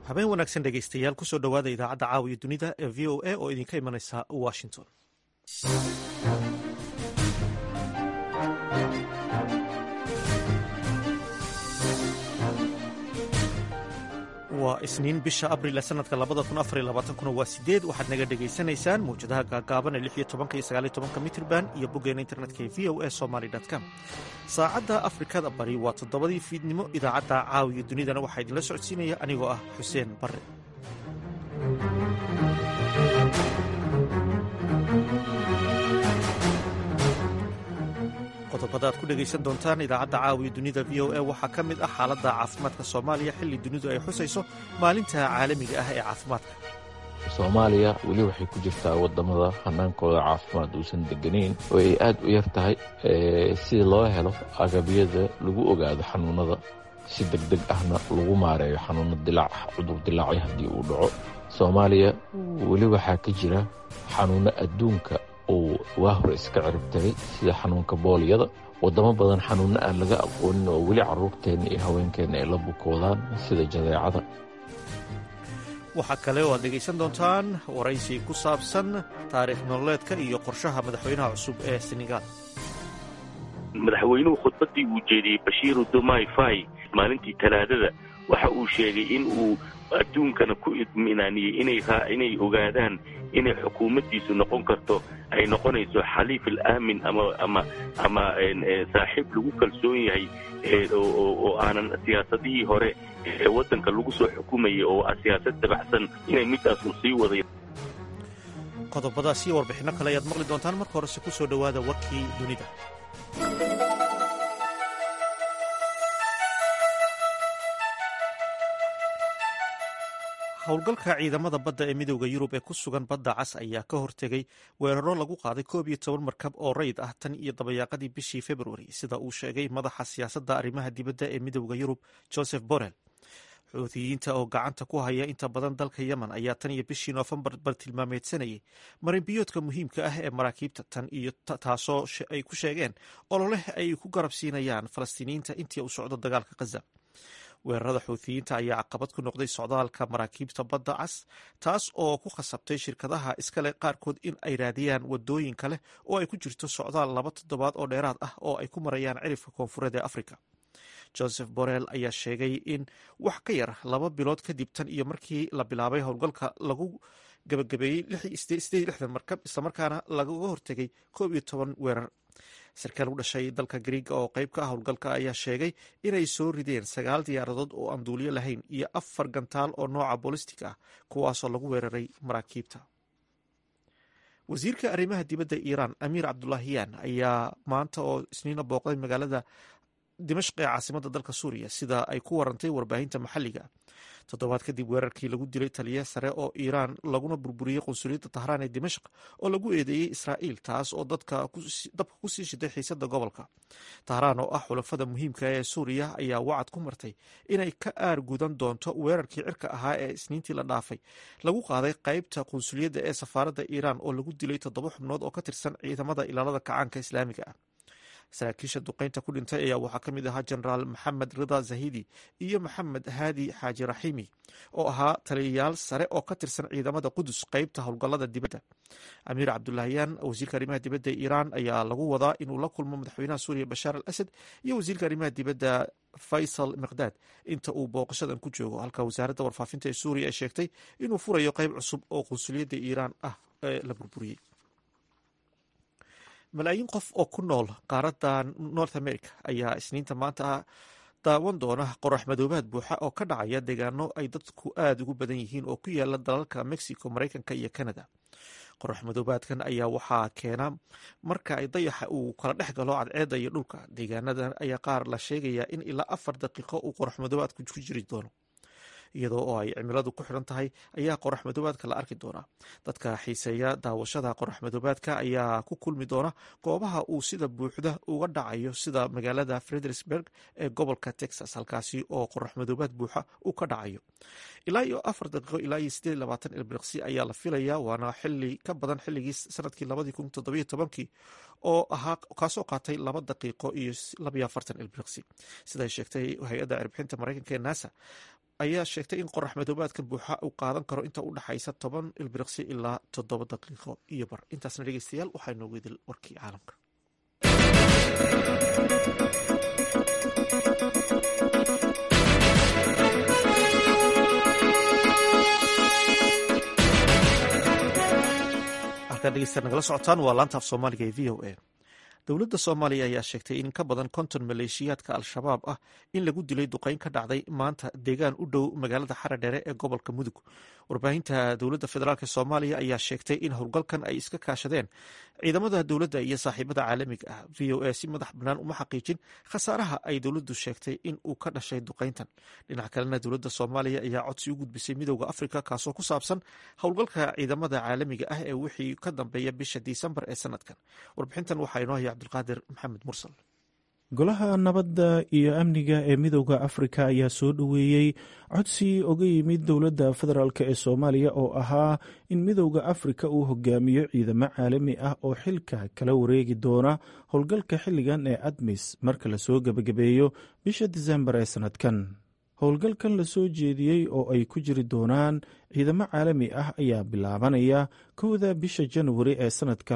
habeen wanaagsan dhegaystayaal kusoo dhowaada idaacadda caawiya dunida ee v o a oo idinka imanaysa washington waa isniin bisha abril sanadka labada kun afar labaatankuna waa sideed waxaad naga dhegaysanaysaan mawjadaha gaagaaban ee lix iyo tobanka iyo sagaal iyo tobanka mitrban iyo boggeena internetka ee v o a somaly com saacadda afrikada bari waa toddobadii fiidnimo idaacadda caawiya dunidana waxaa idinla socodsiinaya anigoo ah xuseen barre qodobada aad ku dhegaysan doontaan idaacadda caawiya dunida v o a waxaa ka mid ah xaaladda caafimaadka soomaaliya xilli dunidu ay xusayso maalinta caalamiga ah ee caafimaadka soomaaliya weli waxay ku jirtaa wadamada hanaankooda caafimaad uusan deganayn oo ay aad u yar tahay si loo helo agabyada lagu ogaado xanuunada si degdeg ahna lagu maareeyo xanuuno dilaac cudur dilaacyo haddii uu dhaco soomaaliya weli waxaa ka jira xanuuno adduunka uu waa hore iska ciribtiray sida xanuunka booliyada wadamo badan xanuunno aan laga aqoonin oo weli caruurteenna iyo haweenkeenna ay la bukoodaan sida jadeecada waxaa kale oo aad dhegaysan doontaan waraysi ku saabsan taariikh nololeedka iyo qorshaha madaxweynaha cusub ee senegaal madaxweynuhu khudbaddii uu jeediyey bashiiru dumai fai maalintii talaadada waxa uu sheegay in uu adduunkana ku idminaaniyey inay ogaadaan inay xukuumaddiisu noqon karto ay noqonayso xaliif alaamin ama ama saaxiib lagu kalsoon yahay oo aanan siyaasadihii hore ee waddanka lagu soo xukumayay oo siyaasad dabacsan inay middaas uu sii waday qodobadaas iyo warbixinno kale ayaad maqli doontaan marka horese ku soo dhowaada warkii dunida howlgalka ciidamada badda ee midooda yurub ee ku sugan badda cas ayaa ka hortegay weeraro lagu qaaday koob iyo toban markab oo rayd ah tan iyo dabayaaqadii bishii februari sida uu sheegay madaxa siyaasadda arrimaha dibadda ee midooda yurub joseph borrell xuutiyiinta oo gacanta ku haya inta badan dalka yemen ayaa tan iyo bishii noofembar bartilmaameedsanayay marinbiyoodka muhiimka ah ee maraakiibta tan iyo taasoo ay ku sheegeen ololeh ay ku garab siinayaan falastiiniyiinta intii u socdo dagaalka khaza weerarada xuutiyiinta ayaa caqabad ku noqday socdaalka maraakiibta badda cas taas oo ku khasabtay shirkadaha iskale qaarkood in ay raadiyaan wadooyin kale oo ay ku jirto socdaal laba toddobaad oo dheeraad ah oo ay ku marayaan cirifka koonfureed ee africa joseph borrell ayaa sheegay in wax ka yar laba bilood kadib tan iyo markii la bilaabay howlgalka lagu gabagabeeyey markab islamarkaana lagaga hortegay koob iyo toban weerar sarkaal u dhashay dalka griiga oo qayb ka ah howlgalka ayaa sheegay inay soo rideen sagaal diyaaradood oo aan duuliyo lahayn iyo afar gantaal oo nooca bolistic ah kuwaasoo lagu weeraray maraakiibta wasiirka arrimaha dibadda iiraan amiir cabdulaahiyaan ayaa maanta oo isniina booqday magaalada dimashq ee caasimadda dalka suuriya sida ay ku warantay warbaahinta maxalliga toddobaad kadib weerarkii lagu dilay taliya sare oo iiraan laguna burburiyey qunsuliyadda tahraan ee dimashq oo lagu eedeeyey israa'iil taas oo dabka kusii shiday xiisadda gobolka tahraan oo ah xulafada muhiimka ee suuriya ayaa wacad ku martay inay ka aar gudan doonto weerarkii cirka ahaa ee isniintii la dhaafay lagu qaaday qaybta qunsuliyadda ee safaaradda iiraan oo lagu dilay toddoba xubnood oo ka tirsan ciidamada ilaalada kacaanka islaamiga ah saraakiisha duqeynta ku dhintay ayaa waxaa ka mid ahaa jenaraal maxamed rida zahidi iyo maxamed haadi xaaji raxiimi oo ahaa taliyayaal sare oo ka tirsan ciidamada qudus qeybta howlgallada dibadda amiir cabdulahyaan wasiirka arrimaha dibadda ee iiraan ayaa lagu wadaa inuu la kulmo madaxweynaha suuriya bashaar al asad iyo wasiirka arrimaha dibadda faysal miqdaad inta uu booqashadan ku joogo halka wasaaradda warfaafinta ee suuriya ay sheegtay inuu furayo qeyb cusub oo qunsuliyadda iiraan ah ee la burburiyey malaayiin qof oo ku nool qaaradda north america ayaa isniinta maanta daawan doona qorax madoobaad buuxa oo ka dhacaya deegaano ay dadku aada ugu badan yihiin oo ku yaala dalalka mexico maraykanka iyo canada qorax madoobaadkan ayaa waxaa keena marka ay dayaxa uu kala dhex galo cadceedda iyo dhulka deegaanadan ayaa qaar la sheegayaa in ilaa afar daqiiqo uu qorax madoobaadku ku jiri doono iyadoo oo ay cimiladu ku xiran tahay ayaa qorax madoobaadka la arki doonaa dadka xiiseeya daawashada qorax madoobaadka ayaa ku kulmi doona goobaha uu sida buuxda uga dhacayo sida magaalada frederisburg ee gobolka texas halkaasi oo qorax madoobaad buuxa uu ka dhacayo ilaa iyo afar daqiiqo ilaa iyo sideed labaatan ilbiriqsi ayaa la filayaa waana xili ka badan xilligii sanadkii labadii kun toddobiyo tobankii oo ahaa kaasoo qaatay laba daqiiqo iyo labayo afartan ilbiriqsi siday sheegtay hay-adda erbixinta maraykanka ee nasa ayaa sheegtay in qorax madoobaadkan buuxa uu qaadan karo inta u dhaxaysa toban ilbiriqsi ilaa toddoba daqiiqo iyo bar intaasna dhegeystayaal waxaa inoogu idil warkii caalamka halkaa dhegeysta nagala socotaan waa laanta af soomaaliga ee v o a dowladda soomaaliya ayaa sheegtay in ka badan konton maleeshiyaadka al-shabaab ah in lagu dilay duqeyn ka dhacday maanta deegaan u dhow magaalada xaradheere ee gobolka mudug warbaahinta dowladda federaalk soomaaliya ayaa sheegtay in howlgalkan ay iska kaashadeen ciidamada dowladda iyo saaxiibada caalamiga ah v o a si madax bannaan uma xaqiijin khasaaraha ay dowladdu sheegtay in uu ka dhashay duqeyntan dhinac kalena dowladda soomaaliya ayaa codsi u gudbisay midowda afrika kaasoo ku saabsan howlgalka ciidamada caalamiga ah ee wixii ka dambeeya bisha disembar ee sanadkan warbixintan waxaa inoo haya cabdulqaadir maxamed mursal golaha nabadda iyo amniga ee midowda afrika ayaa soo dhoweeyey codsi oga yimid dowladda federaalk ee soomaaliya oo ahaa in midowda afrika uu hogaamiyo ciidamo caalami ah oo xilka kala wareegi doona howlgalka xilligan ee admis marka lasoo gebagabeeyo bisha disembar ee sannadkan howlgalkan lasoo jeediyey oo ay ku jiri doonaan ciidamo caalami ah ayaa bilaabanaya kowda bisha janwari ee sannadka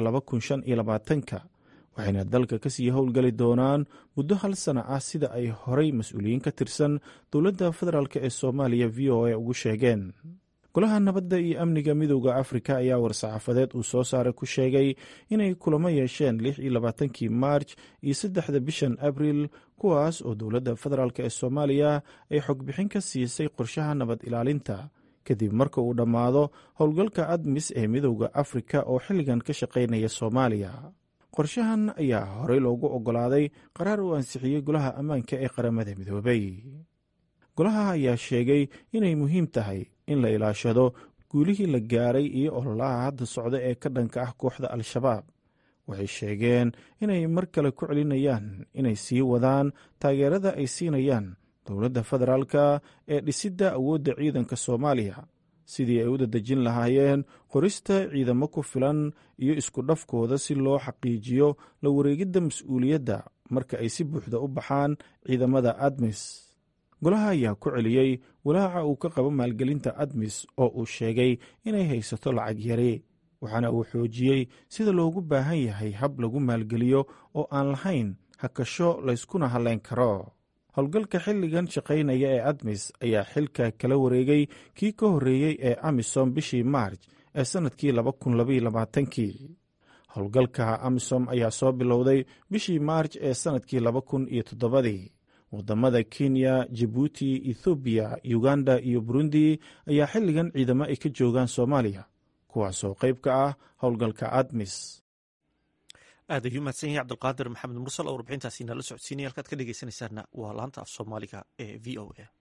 ka waxayna dalka ka sii howlgali doonaan muddo hal sana ah sida ay horay mas-uuliyiin ka tirsan dowladda federaalk ee soomaaliya v o a ugu sheegeen golaha nabadda iyo amniga midowda afrika ayaa war-saxaafadeed uu soo saaray ku sheegay inay kulamo yeesheen lix iyo labaatankii maarj iyo saddexda bishan abriil kuwaas oo dowladda federaalk ee soomaaliya ay xogbixin ka siisay qorshaha nabad ilaalinta kadib marka uu dhammaado howlgalka admis ee midowda afrika oo xilligan ka shaqaynaya soomaaliya qorshahan ayaa horey loogu oggolaaday qaraar uu ansixiyey golaha ammaanka ee qaramada midoobay golaha ayaa sheegay inay muhiim tahay in la ilaashado guulihii la gaaray iyo ololaha hadda socda ee ka dhanka ah kooxda al-shabaab waxay sheegeen inay mar kale ku celinayaan inay sii wadaan taageerada ay siinayaan dowladda federaalka ee dhisidda awoodda ciidanka soomaaliya sidii ay u dadejin lahaayeen qorista ciidamo ku filan iyo isku dhafkooda si loo xaqiijiyo la wareegidda mas-uuliyadda marka ay si buuxda u baxaan ciidamada admis golaha ayaa ku celiyey walaaca uu ka qabo maalgelinta admis oo uu sheegay inay haysato lacag yari waxaana uu xoojiyey sida loogu baahan yahay hab lagu maalgeliyo oo aan lahayn hakasho layskuna halleyn karo howlgalka xilligan shaqaynaya ee admis ayaa xilka kala wareegay kii ka horreeyey ee amisom bishii maarj ee sannadkii kii howlgalka amisom ayaa soo bilowday bishii maarj ee sannadkii ii wadamada kenya jabuuti ethoobiya uganda iyo burundi ayaa xilligan ciidamo ay ka joogaan soomaaliya kuwaasoo qayb ka ah howlgalka admis aad ayuu mahadsan yahay cabdulqaadir maxamed mursal oo warbixintaasi nala socodsiinaya halkaad ka dhegeysanaysaana waa laanta af soomaaliga ee v o a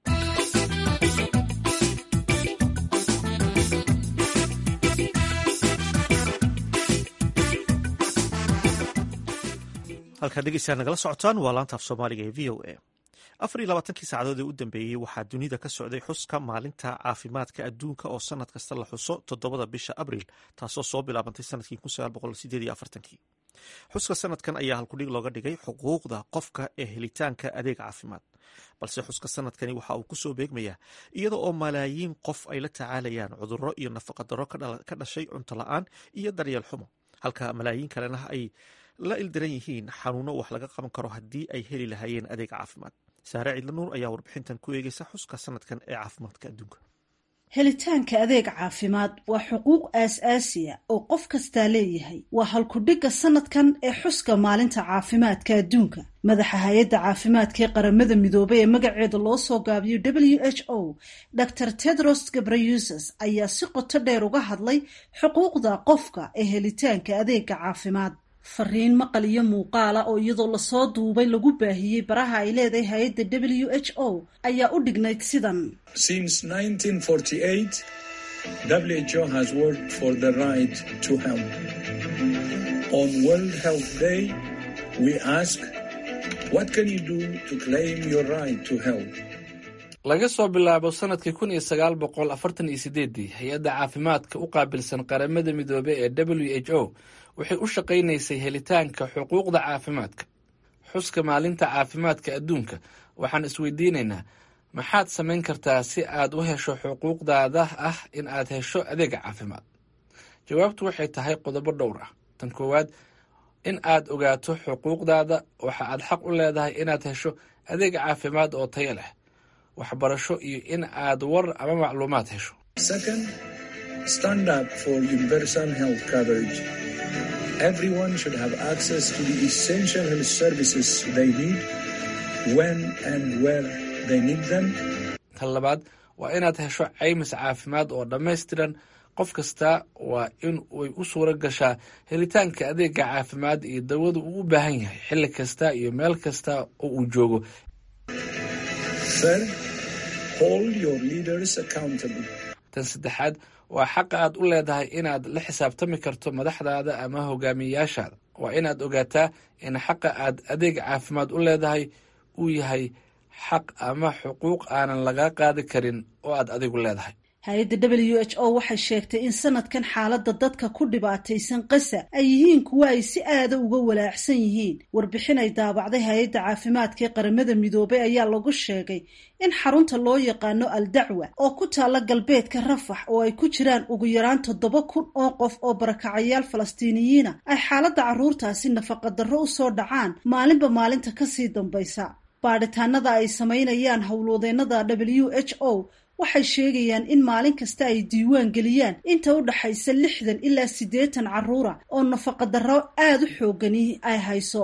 halkaad dhegeysaa nagala socotaan waa laanta af soomaaliga ee v o a afar iyo labaatankii saacadood ee u dambeeyey waxaa dunida ka socday xuska maalinta caafimaadka adduunka oo sanad kasta la xuso toddobada bisha abriil taasoo soo bilaabantay sanadkii xuska sanadkan ayaa halkudhig looga dhigay xuquuqda qofka ee helitaanka adeeg caafimaad balse xuska sanadkani waxa uu kusoo beegmayaa iyada oo malaayiin qof ay la tacaalayaan cudurro iyo nafaqadaro ka dhashay cunto la-aan iyo daryeel xumo halka malaayiin kalena ay la ildiran yihiin xanuuno wax laga qaban karo haddii ay heli lahaayeen adeeg caafimaad saare ciidlanuur ayaa warbixintan ku eegeysa xuska sanadkan ee caafimaadka adduunka helitaanka adeeg caafimaad waa xuquuq aas-aasiya oo qof kastaa leeyahay waa halkudhigga sanadkan ee xuska maalinta caafimaadka adduunka madaxa hay-adda caafimaadka ee qaramada midoobay ee magaceeda loo soo gaabiyo w h o dor tedros gabrayuses ayaa si qoto dheer uga hadlay xuquuqda qofka ee helitaanka adeega caafimaad fariin maqal iyo muuqaala oo iyadoo lasoo duubay lagu baahiyey baraha ay leedahay hay-adda w h o ayaa u dhignayd sidan WHO has worked for the right to health. On World Health Day, we ask, what can you do to claim your right to health? laga soo bilaabo sanadkii kun iyo sagaal boqol afartan iyo sideedii hay-adda caafimaadka u qaabilsan qaramada midoobey ee w h o waxay u shaqaynaysay helitaanka xuquuqda caafimaadka xuska maalinta caafimaadka adduunka waxaan isweydiinaynaa maxaad samayn kartaa si aad u hesho xuquuqdaada ah in aad hesho adeega caafimaad jawaabtu waxay tahay qodobo dhowr ah tan koowaad in aad ogaato xuquuqdaada waxa aad xaq u leedahay inaad hesho adeega caafimaad oo tayo leh waxbarasho iyo in aad war ama macluumaad hesho Second, stand up for universal health coverage. Everyone should have access to the essential health services they need when and where they need them. tan labaad waa inaad hesho caymis caafimaad oo dhammaystiran qof kasta waa in ay u suura gashaa helitaanka adeega caafimaad iyo dawadu uu u baahan yahay xilli kasta iyo meel kasta oo uu joogo Third, hold your leaders accountable. tan saddexaad waa xaqa aad u leedahay inaad la xisaabtami karto madaxdaada ama hogaamiyeyaashaada waa inaad ogaataa in xaqa aad adeeg caafimaad u leedahay uu yahay xaq ama xuquuq aanan laga qaadi karin oo aad adigu leedahay hay-adda w h o waxay sheegtay in sanadkan xaaladda dadka ku dhibaataysan qasa ay yihiin kuwa ay si aada uga walaacsan yihiin warbixin ay daabacday hay-adda caafimaadka ee qaramada midoobay ayaa lagu sheegay in xarunta loo yaqaano al dacwa oo ku taalla galbeedka rafax oo ay ku jiraan ugu yaraan toddoba kun oo qof oo barakacayaal falastiiniyiina ay xaaladda carruurtaasi nafaqadarro u soo dhacaan maalinba maalinta kasii dambaysa baadhitaanada ay samaynayaan howlwadeennada w h o waxay sheegayaan in maalin kasta ay diiwaan geliyaan inta u dhaxaysa lixdan ilaa siddeetan carruura oo nafaqadarro aada u xoogani ay hayso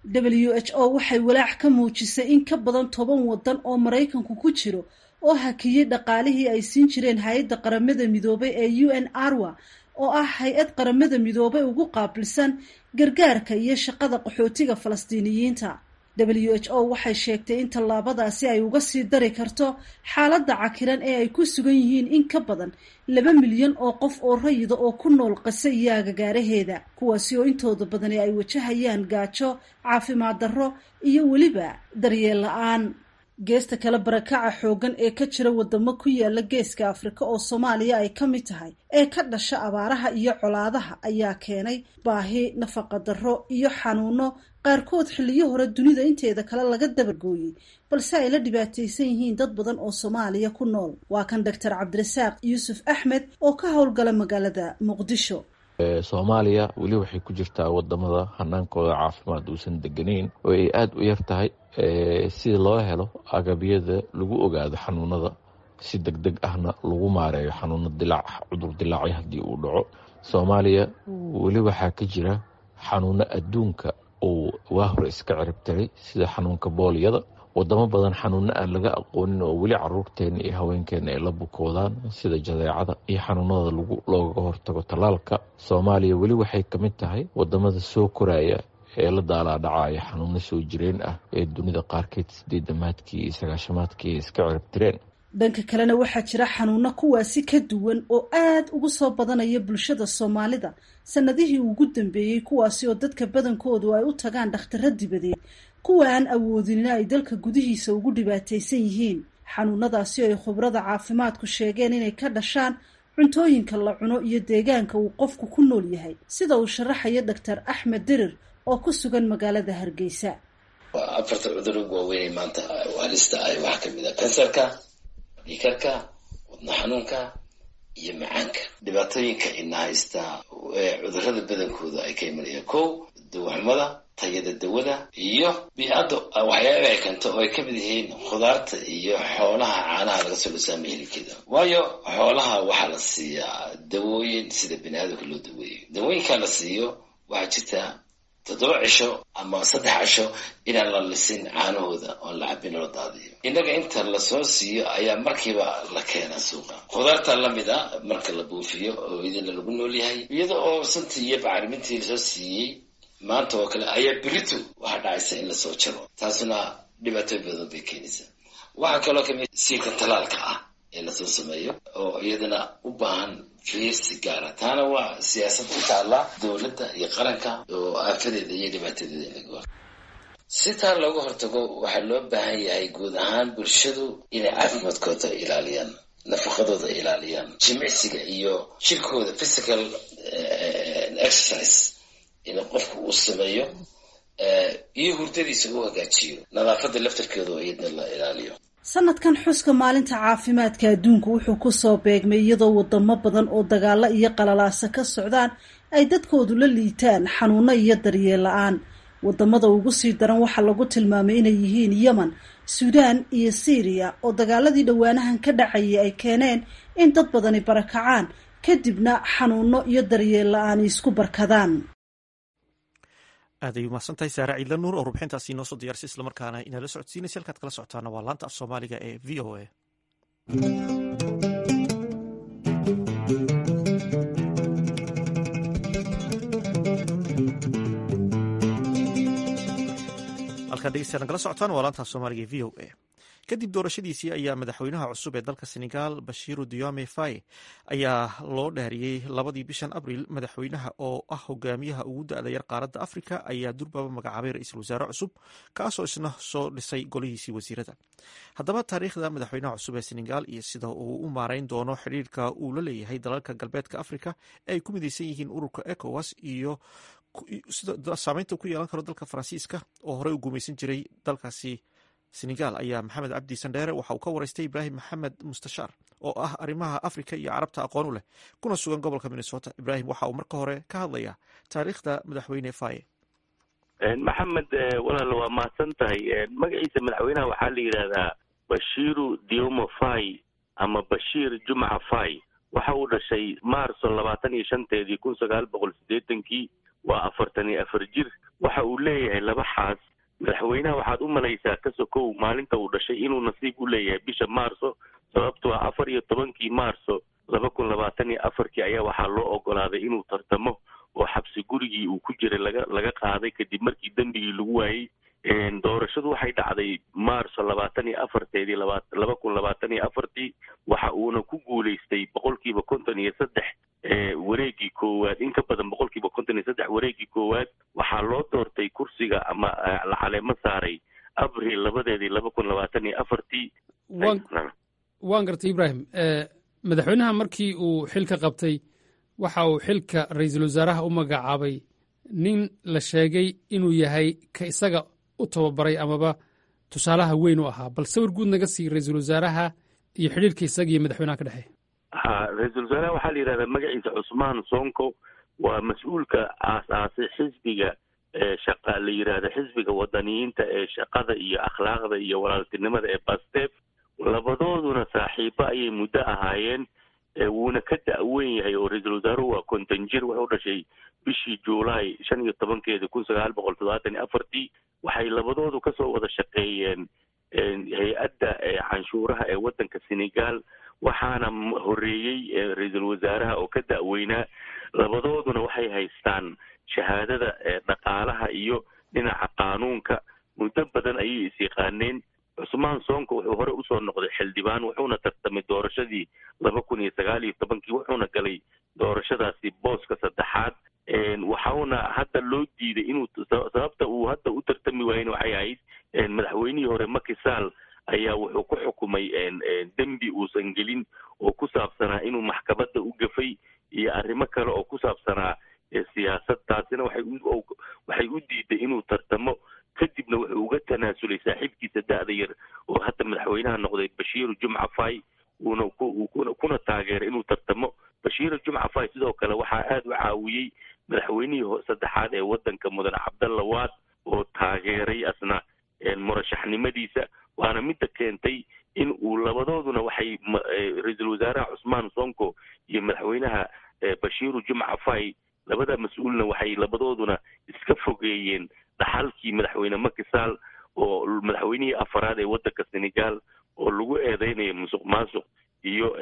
w h o waxay walaac ka muujisay in ka badan toban waddan oo maraykanku ku jiro oo hakiyey dhaqaalihii ay siin jireen hay-adda qaramada midoobay ee u n arwa oo ah hay-ad qaramada midoobay ugu qaabilsan gargaarka iyo shaqada qaxootiga falastiiniyiinta w h o waxay sheegtay in tallaabadaasi ay uga sii dari karto xaaladda cakiran ee ay ku sugan yihiin in ka badan laba milyan oo qof oo rayida oo ku nool qase iyo agagaaraheeda kuwaasi oo intooda badani ay wajahayaan gaajo caafimaad darro iyo weliba daryeel la-aan geesta kale barakaca xooggan ee ka jira wadamo ku yaala geeska afrika oo soomaaliya ay ka mid tahay ee ka dhasha abaaraha iyo colaadaha ayaa keenay baahi nafaqadarro iyo xanuuno qaarkood xilliyo hore dunida inteeda kale laga dabargooyey balse ay la dhibaataysan yihiin dad badan oo soomaaliya ku nool waa kan doctor cabdirasaaq yuusuf axmed oo ka howlgala magaalada muqdisho soomaaliya weli waxay ku jirtaa wadamada hanaankooda caafimaad uusan deganeyn oo ay aada u yar tahay sida loo helo agabyada lagu ogaado xanuunada si deg deg ahna lagu maareeyo xanuuno dilaac cudur dilaacyo haddii uu dhaco soomaaliya weli waxaa ka jira xanuuno adduunka uu waa hore iska ciribtiray sida xanuunka booliyada wadamo badan xanuuno aan laga aqoonin oo weli caruurteena iyo haweenkeena ay la bukoodaan sida jadeecada iyo xanuunada loogaga hortago tallaalka soomaaliya weli waxay ka mid tahay wadamada soo koraya ee la daalaadhacaya xanuuno soo jireen ah ee dunida qaarkeed sideedamaadkii iyo sagaashamaadkii iska ciribtireen dhanka kalena waxaa jira xanuuno kuwaasi ka duwan oo aad ugu soo badanaya bulshada soomaalida sanadihii ugu dambeeyey kuwaasi oo dadka badankoodu ay u tagaan dhakhtaro dibadeed kuwa aan awoodinina ay dalka gudihiisa ugu dhibaataysan yihiin xanuunadaasi oo ay khubrada caafimaadku sheegeen inay ka dhashaan cuntooyinka la cuno iyo deegaanka uu qofku ku nool yahay sida uu sharaxayo doctor axmed dirir oo ku sugan magaalada hargeysa afarta cudur ugu waaweynay maanta halista ah waxaa kamid ah kansarka dhiikarka wadno xanuunka iyo macaanka dhibaatooyinka ina haystaa cudurada badankooda ay ka imanayaan kow dawaxumada tayada dawada iyo bii-adda waxyaaba ay keento oo ay ka mid yihiin khudaarta iyo xoolaha caanaha laga soo dhisaama hilibkeeda waayo xoolaha waxaa la siiyaa dawooyin sida bini aadamka loo daweeyo dawooyinkaa la siiyo waxaa jirta toddoba cisho ama saddex cisho inaan la lisin caanahooda oon la cabin loo daadiyo innaga inta lasoo siiyo ayaa markiiba la keenaa suuqa khudaarta lamid a marka la buufiyo oo idinla lagu nool yahay iyada oo santii iyo bacrimintii lasoo siiyey maanta oo kale ayaa beritu waxaa dhacaysa in lasoo jaro taasuna dhibaatooyin badan bay keenaysaa waxaa kaloo kamid siilka talaalka ah ee lasoo sameeyo oo iyadana u baahan fiirsi gaara taana waa siyaasad ku taalla dowladda iyo qaranka oo aafadeeda iyo dhibaatadeeda in laga hor si taa looga hortago waxaa loo baahan yahay guud ahaan bulshadu inay caafimaadkooda ilaaliyaan nafaqadooda ilaaliyaan jimicsiga iyo jirkooda physical exercise in qofku uu sameeyo iyo hurdadiisa u hagaajiyo nadaafadda laftarkeeda oo iyadna la ilaaliyo sanadkan xuska maalinta caafimaadka adduunku wuxuu kusoo beegmay iyadoo wadamo badan oo dagaalo iyo qalalaasa ka socdaan ay dadkoodu la liitaan xanuuno iyo daryeel la-aan wadamada ugu sii daran waxaa lagu tilmaamay inay yihiin yemen suudaan iyo syriya oo dagaaladii dhowaanahan ka dhacayay ay keeneen in dad badani barakacaan kadibna xanuuno iyo daryeel la-aan isku barkadaan aad ay umahadsantahay saare ciidla nuur oo rubxintaasi inoo soo diyaarsay islamarkaana inala socodsiinaysa halkaad kala socotaana waa laanta af soomaaliga ee v o a halkaad dhegeystayaa nagala socotaan waa laanta af soomaaliga ee v o a kadib doorashadiisii ayaa madaxweynaha cusub ee dalka senegal bashiru diome faye ayaa loo dhaariyey labadii bishan abril madaxweynaha oo ah hogaamiyaha ugu da-da yar qaaradda afrika ayaa durbaba magacaabay ra-iisul wasaare cusub kaasoo isna soo dhisay golihiisii wasiirada haddaba taariikhda madaxweynaha cusub ee senegal iyo sida uu u maareyn doono xidhiirka uu la leeyahay dalalka galbeedka afrika ee ay ku mideysan yihiin ururka ecowas iyo sida saameynta ku yeelan karo dalka faransiiska oo horey u guumeysan jiray dalkaasi senegal ayaa maxamed cabdi sandheere waxa uu ka wareystay ibraahim maxamed mustashaar oo ah arrimaha afrika iyo carabta aqoon u leh kuna sugan gobolka minnesota ibraahim waxa uu marka hore ka hadlayaa taariikhda madaxweyne faye maxamed walaal waa mahadsan tahay magaciisa madaxweynaha waxaa la yidhaahdaa bashiru diomo fay ama bashiir jumca fay waxa uu dhashay maarso labaatan iyo shanteedii kun sagaal boqol siddeetankii waa afartan iyo afar jir waxa uu leeyahay laba xaas madaxweynaha waxaad u malaysaa ka sokow maalinta uu dhashay inuu nasiib u leeyahay bisha maarso sababtoo ah afar iyo tobankii maarso laba kun labaatan iyo afarkii ayaa waxaa loo ogolaaday inuu tartamo oo xabsi gurigii uu ku jiray laga laga qaaday kadib markii dembigii lagu waayey doorashadu waxay dhacday maarso labaatan iyo afarteedii laba laba kun labaatan iyo afartii waxa uuna ku guulaystay boqolkiiba konton iyo saddex wareegii koowaad in ka badan boqolkiiba konton iyo saddex wareegii koowaad waxaa loo doortay kursiga ama la caleemo saaray abril labadeedii laba kun labaatan iyo afartii waan gartay ibraahim madaxweynaha markii uu xilka qabtay waxa uu xilka ra-iisul wasaaraha u magacaabay nin la sheegay inuu yahay ka isaga u tababaray amaba tusaalaha weyn u ahaa bal sawir guud naga sii ra-iisul wasaaraha iyo xidhiirka isaga iyo madaxweynaha ka dhexeeya ha ra-iisul wasaaraha waxaa la yidhahdaa magaciisa cusmaan sonko waa mas-uulka aas-aasay xisbiga shaqa la yidhaahda xisbiga wadaniyiinta ee shaqada iyo akhlaaqda iyo walaaltinimada ee bastef labadooduna saaxiibo ayay muddo ahaayeen wuuna ka da-weyn yahay oo ra-iisul wasaaruhu waa konton jir wuxuu dhashay bishii juulaay shan iyo tobankeeda kun sagaal boqol toddobaatan iyo afartii waxay labadoodu kasoo wada shaqeeyeen hay-adda canshuuraha ee waddanka senegal waxaana horeeyey ra-iisul wasaaraha oo ka da-weynaa labadooduna waxay haystaan shahaadada dhaqaalaha iyo dhinaca qaanuunka muddo badan ayay is yaqaaneen cusmaan soonko wuxuu hore usoo noqday xildhibaan wuxuuna tartamay doorashadii laba kun iyo sagaal iyo tobankii wuxuuna galay doorashadaasi booska saddexaad waxauna hadda loo diiday inuu sababta uu hadda u tartami waayena waxay ahayd madaxweynihii hore makisaal ayaa wuxuu ku xukumay dembi uusan gelin oo ku saabsanaa inuu maxkamadda u gafay iyo arrimo kale oo ku saabsanaa siyaasad taasina waxay u waxay u diiday inuu tartamo kadibna wuxuu uga tanaasulay saaxiibkiisa da-da yar oo hadda madaxweynaha noqday bashiiru jumca fay uuna kuna taageeray inuu tartamo bashiiru jumca fay sidoo kale waxaa aada u caawiyey madaxweynihii saddexaad ee waddanka mudane cabdalla waad oo taageeray asna murashaxnimadiisa waana midda keentay in uu labadooduna waxay ra-iisul wasaaraha cusmaan sonko iyo madaxweynaha bashiiru jumca fay labada mas-uulna waxay labadooduna iska fogeeyeen dhaxalkii madaxweyne makisaal oo madaxweynihii afaraad ee waddanka senegal oo lagu eedeynayo musuq maasuq iyo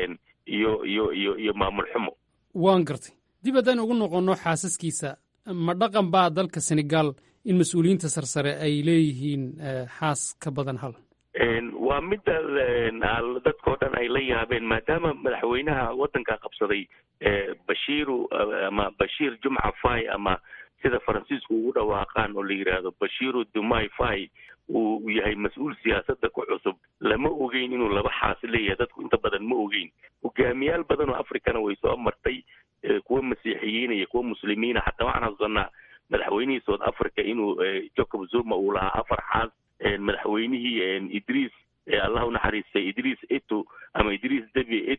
iyo iyo iyo iyo maamul xumo waan gartay dib haddaan ugu noqonno xaasaskiisa ma dhaqan baa dalka senegal in mas-uuliyiinta sarsare ay leeyihiin xaas ka badan hal waa midda dadkao dhan ay la yaabeen maadaama madaxweynaha waddanka qabsaday bashiiru ama bashiir jumca fay ama sida faransiisku ugu dhawaaqaan oo la yidhaahdo bashiiru dumai fay uu yahay mas-uul siyaasadda ku cusub lama ogeyn inuu laba xaas leeyahay dadku inta badan ma ogeyn hogaamiyaal badan oo africana way soo martay kuwa masiixiyiina iyo kuwa muslimiina xataa waxaan xasuusanaa madaxweynihii south africa inuu jacob zuma uu lahaa afar xaas madaxweynihii idriis allah unaxariistay idriis ito ama idriis debi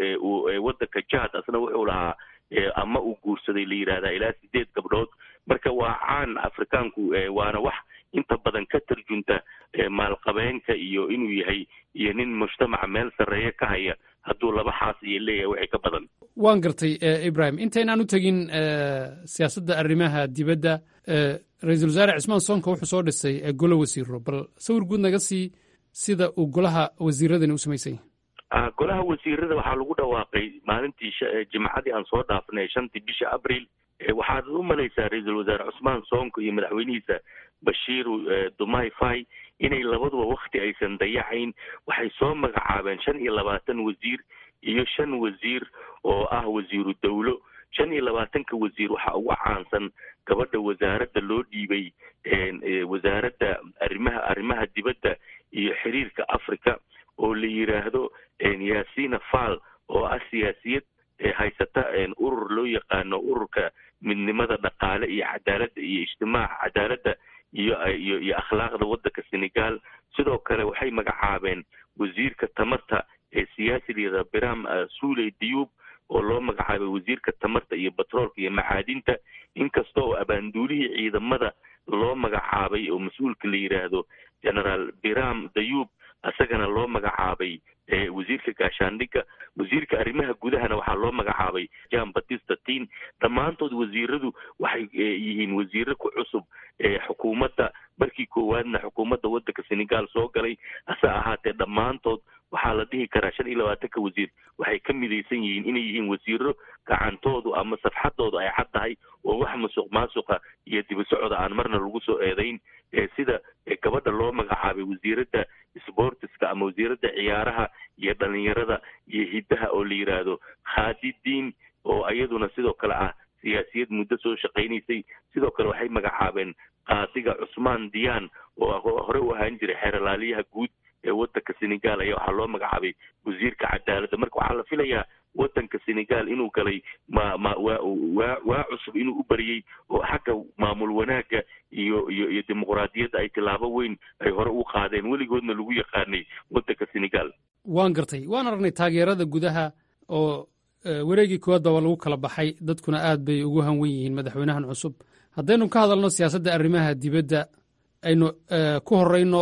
wadanka jad asna wuxuu lahaa ama uu guursaday la yidhahdaa ilaa sideed gabdhood marka waa caan afrikaanku waana wax inta badan ka tarjunta maalqabeenka iyo inuu yahay iyo nin mujtamaca meel sarreeya ka haya hadduu laba xaas iyo leeyahay waxay ka badan waan gartay ibrahim intaynaan u tegin siyaasadda arrimaha dibadda ra-iisul wasaare cismaan soonka wuxuu soo dhisay golo wasiiro bal sawir guud naga sii sida uu golaha wasiiradani u samaysanya golaha wasiirada waxaa lagu dhawaaqay maalintii jimcadii aan soo dhaafnay shantii bisha abril waxaad u malaysaa ra-iisul wasaare cusmaan soonko iyo madaxweynihiisa bashiiru dumai fai inay labaduba wakti aysan dayacayn waxay soo magacaabeen shan iyo labaatan wasiir iyo shan wasiir oo ah wasiiru dawlo shan iyo labaatanka wasiir waxaa ugu caansan gabadha wasaaradda loo dhiibay wasaaradda arrimaha arrimaha dibadda iyo xiriirka africa oo la yidhaahdo yasina fal oo ah siyaasiyad haysata urur loo yaqaano ururka midnimada dhaqaale iyo cadaaladda iyo ijtimaaca cadaaladda iyo iyo iyo akhlaaqda waddanka senegal sidoo kale waxay magacaabeen wasiirka tamarta ee siyaasiliyada biram suley diyub oo loo magacaabay wasiirka tamarta iyo batroolka iyo macaadinta inkasta oo abaanduulihii ciidamada loo magacaabay oo mas-uulka la yidhaahdo generaal biram dayub isagana loo magacaabay wasiirka gaashaandhigga wasiirka arrimaha gudahana waxaa loo magacaabay jan batista tin dhammaantood wasiiradu waxay yihiin wasiiro ku cusub xukuumadda markii koowaadna xukuumadda waddanka senegal soo galay hase ahaatee dhammaantood waxaa la dhihi karaa shan iyo labaatanka wasiir waxay ka midaysan yihiin inay yihiin wasiiro gacantoodu ama safxadoodu ay cad tahay oo wax masuq maasuqa iyo dibasocda aan marna lagu soo eedayn sida gabadha loo magacaabay wasiiradda sportiska ama wasiiradda ciyaaraha iyo dhalinyarada iyo hiddaha oo la yidhaahdo khadidiin oo iyaduna sidoo kale ah siyaasiyad muddo soo shaqaynaysay sidoo kale waxay magacaabeen qaadiga cusmaan diyaan oo hore u ahaan jiray xeeralaaliyaha guud ee waddanka senegal ayaa waxaa loo magacaabay wasiirka cadaaladda marka waxaa la filayaa waddanka senegal inuu galay ma ma waa waa waa cusub inuu u bariyey oo xagga maamul wanaagga iyo iyo iyo dimuqraadiyadda ay tilaabo weyn ay hore u qaadeen weligoodna lagu yaqaanay waddanka senegal waan gartay waan aragnay taageerada gudaha oo wareegii koowaadba waa lagu kala baxay dadkuna aad bay ugu hanwen yihiin madaxweynahan cusub haddaynu ka hadalno siyaasadda arrimaha dibadda aynu ku horeyno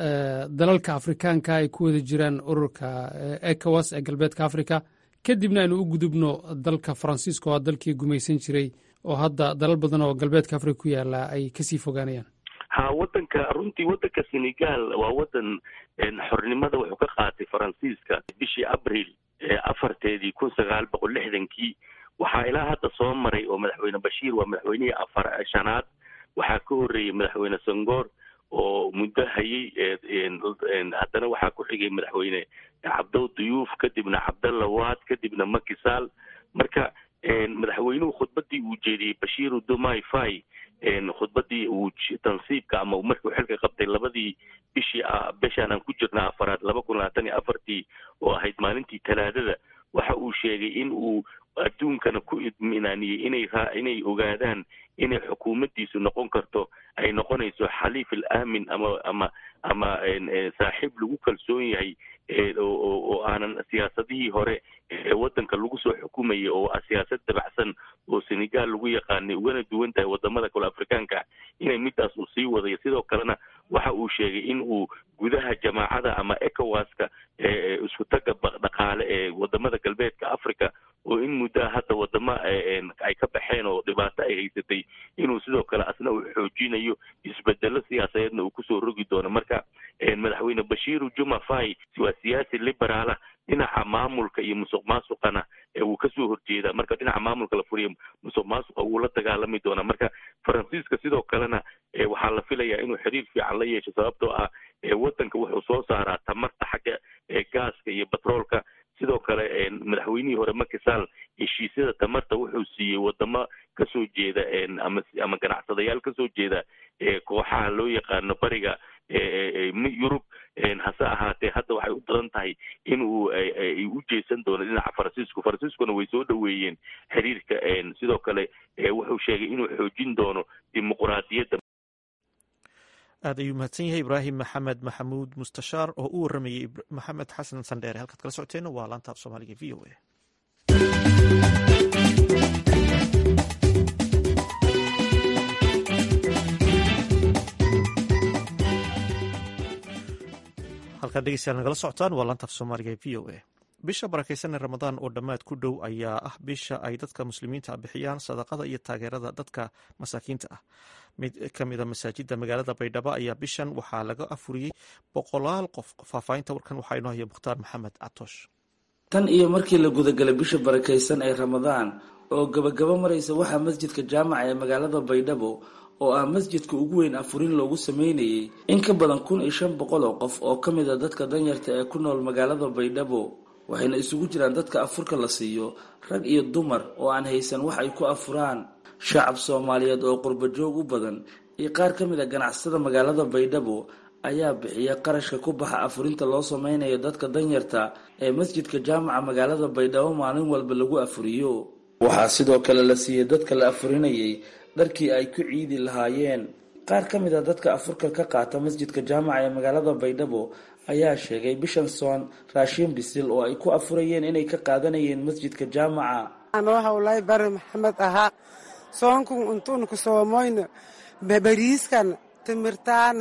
dalalka afrikaanka ay ku wada jiraan ururka ecowas ee galbeedka africa kadibna aynu u gudubno dalka faransiiska oo dalkii gumaysan jiray oo hadda dalal badan oo galbeedka africa ku yaala ay kasii fogaanayaan ha waddanka runtii waddanka senegal waa waddan xornimada wuxuu ka qaatay faransiiska bishii abril afarteedii kun sagaal boqol lixdankii waxaa ilaa hadda soo maray oo madaxweyne bashiir waa madaxweynihii afar shanaad waxaa ka horreeyey madaxweyne sangoor oo muddo hayay haddana waxaa ku xigay madaxweyne cabdow duyuuf kadibna cabdalla waad kadibna makisaal marka madaxweynuhu khudbadii uu jeediyey bashiiru dumai fai khudbadii uu tansiibka ama markuu xilka qabtay labadii bishii bishaan aan ku jirna afaraad laba kun labaatan iyo afartii oo ahayd maalintii talaadada waxa uu sheegay in uu adduunkana ku idminaaniyey inay inay ogaadaan inay xukuumaddiisu noqon karto ay noqonayso xaliif al aamin ama ama ama saaxiib lagu kalsoon yahay oo aanan siyaasadihii hore ee waddanka lagu soo xukumayay oo ah siyaasad dabacsan oo senegal lagu yaqaanay ugana duwan tahay wadamada kale afrikaanka inay midaas uu sii wadayo sidoo kalena waxa uu sheegay in uu gudaha jamaacada ama ecowaska isku taga dhaqaale ee wadamada galbeedka africa oo in muddaa hadda wadamo ay ka baxeen oo dhibaato ay haysatay inuu sidoo kale asna uu xoojinayo isbedelo siyaasadeedna uu kusoo rogi doono marka madaxweyne bashiiru juma fai waa siyaasi liberaala dhinaca maamulka iyo musuq maasuqana wuu kasoo horjeedaa marka dhinaca maamulka la furiya musuq maasuqa wuu la dagaalami doonaa marka faransiiska sidoo kalena waxaa la filayaa inuu xiriir fiican la yeesho sababtoo ah waddanka wuxuu soo saaraa tamarta xagga gaaska iyo batroolka sidoo kale madaxweynihii hore makisaal heshiisyada tamarta wuxuu siiyey wadamo kasoo jeeda ama ama ganacsadayaal kasoo jeeda kooxaha loo yaqaano bariga yurub hase ahaatee hadda waxay u badan tahay in uu u jeesan doono dhinaca faransiisku faransiiskuna way soo dhoweeyeen xiriirka sidoo kale wuxuu sheegay inuu xoojin doono dimuqraadiyadda aad ayuu mahadsan yahay ibraahim maxamed maxamuud mustashaar oo u waramayey maxamed xasan sandheere halkaad kala socoteena waa laanta af soomaaliga v o a halkaad dhegeystayaal nagala socotaan waa laanta af soomaaliga v o a bisha barakeysan ee ramadaan oo dhammaad ku dhow ayaa ah bisha ay dadka muslimiinta bixiyaan sadaqada iyo taageerada dadka masaakiinta ah mid ka mida masaajida magaalada baydhabo ayaa bishan waxaa laga afuriyey boqolaal qof faahfaahinta warkan waxaa inoo haya mukhtaar maxamed catoosh tan iyo markii la gudagalay bisha barakaysan ee ramadaan oo gabagabo maraysa waxaa masjidka jaamaca ee magaalada baydhabo oo ah masjidka ugu weyn afurin loogu sameynayay in ka badan kun iyo shan boqol oo qof oo ka mid a dadka danyarta ee ku nool magaalada baydhabo waxayna isugu jiraan dadka afurka la siiyo rag iyo dumar oo aan haysan wax ay ku afuraan shacab soomaaliyeed oo qurba joog u badan iyo qaar ka mid a ganacsada magaalada baydhabo ayaa bixiya qarashka ku baxa afurinta loo sameynayo dadka danyarta ee masjidka jaamaca magaalada baydhabo maalin walba lagu afuriyo waxaa sidoo kale la siiyey dadka la afurinayay dharkii ay ku ciidi lahaayeen qaar ka mid a dadka afurka ka qaata masjidka jaamaca ee magaalada baydhabo ayaa sheegay bishan soon raashiin bisil oo ay ku afurayeen inay ka qaadanayeen masjidka jaamaca anoo hawlay bari maxamed ahaa soonkun untuunku soomoyna bariiskan timirtaan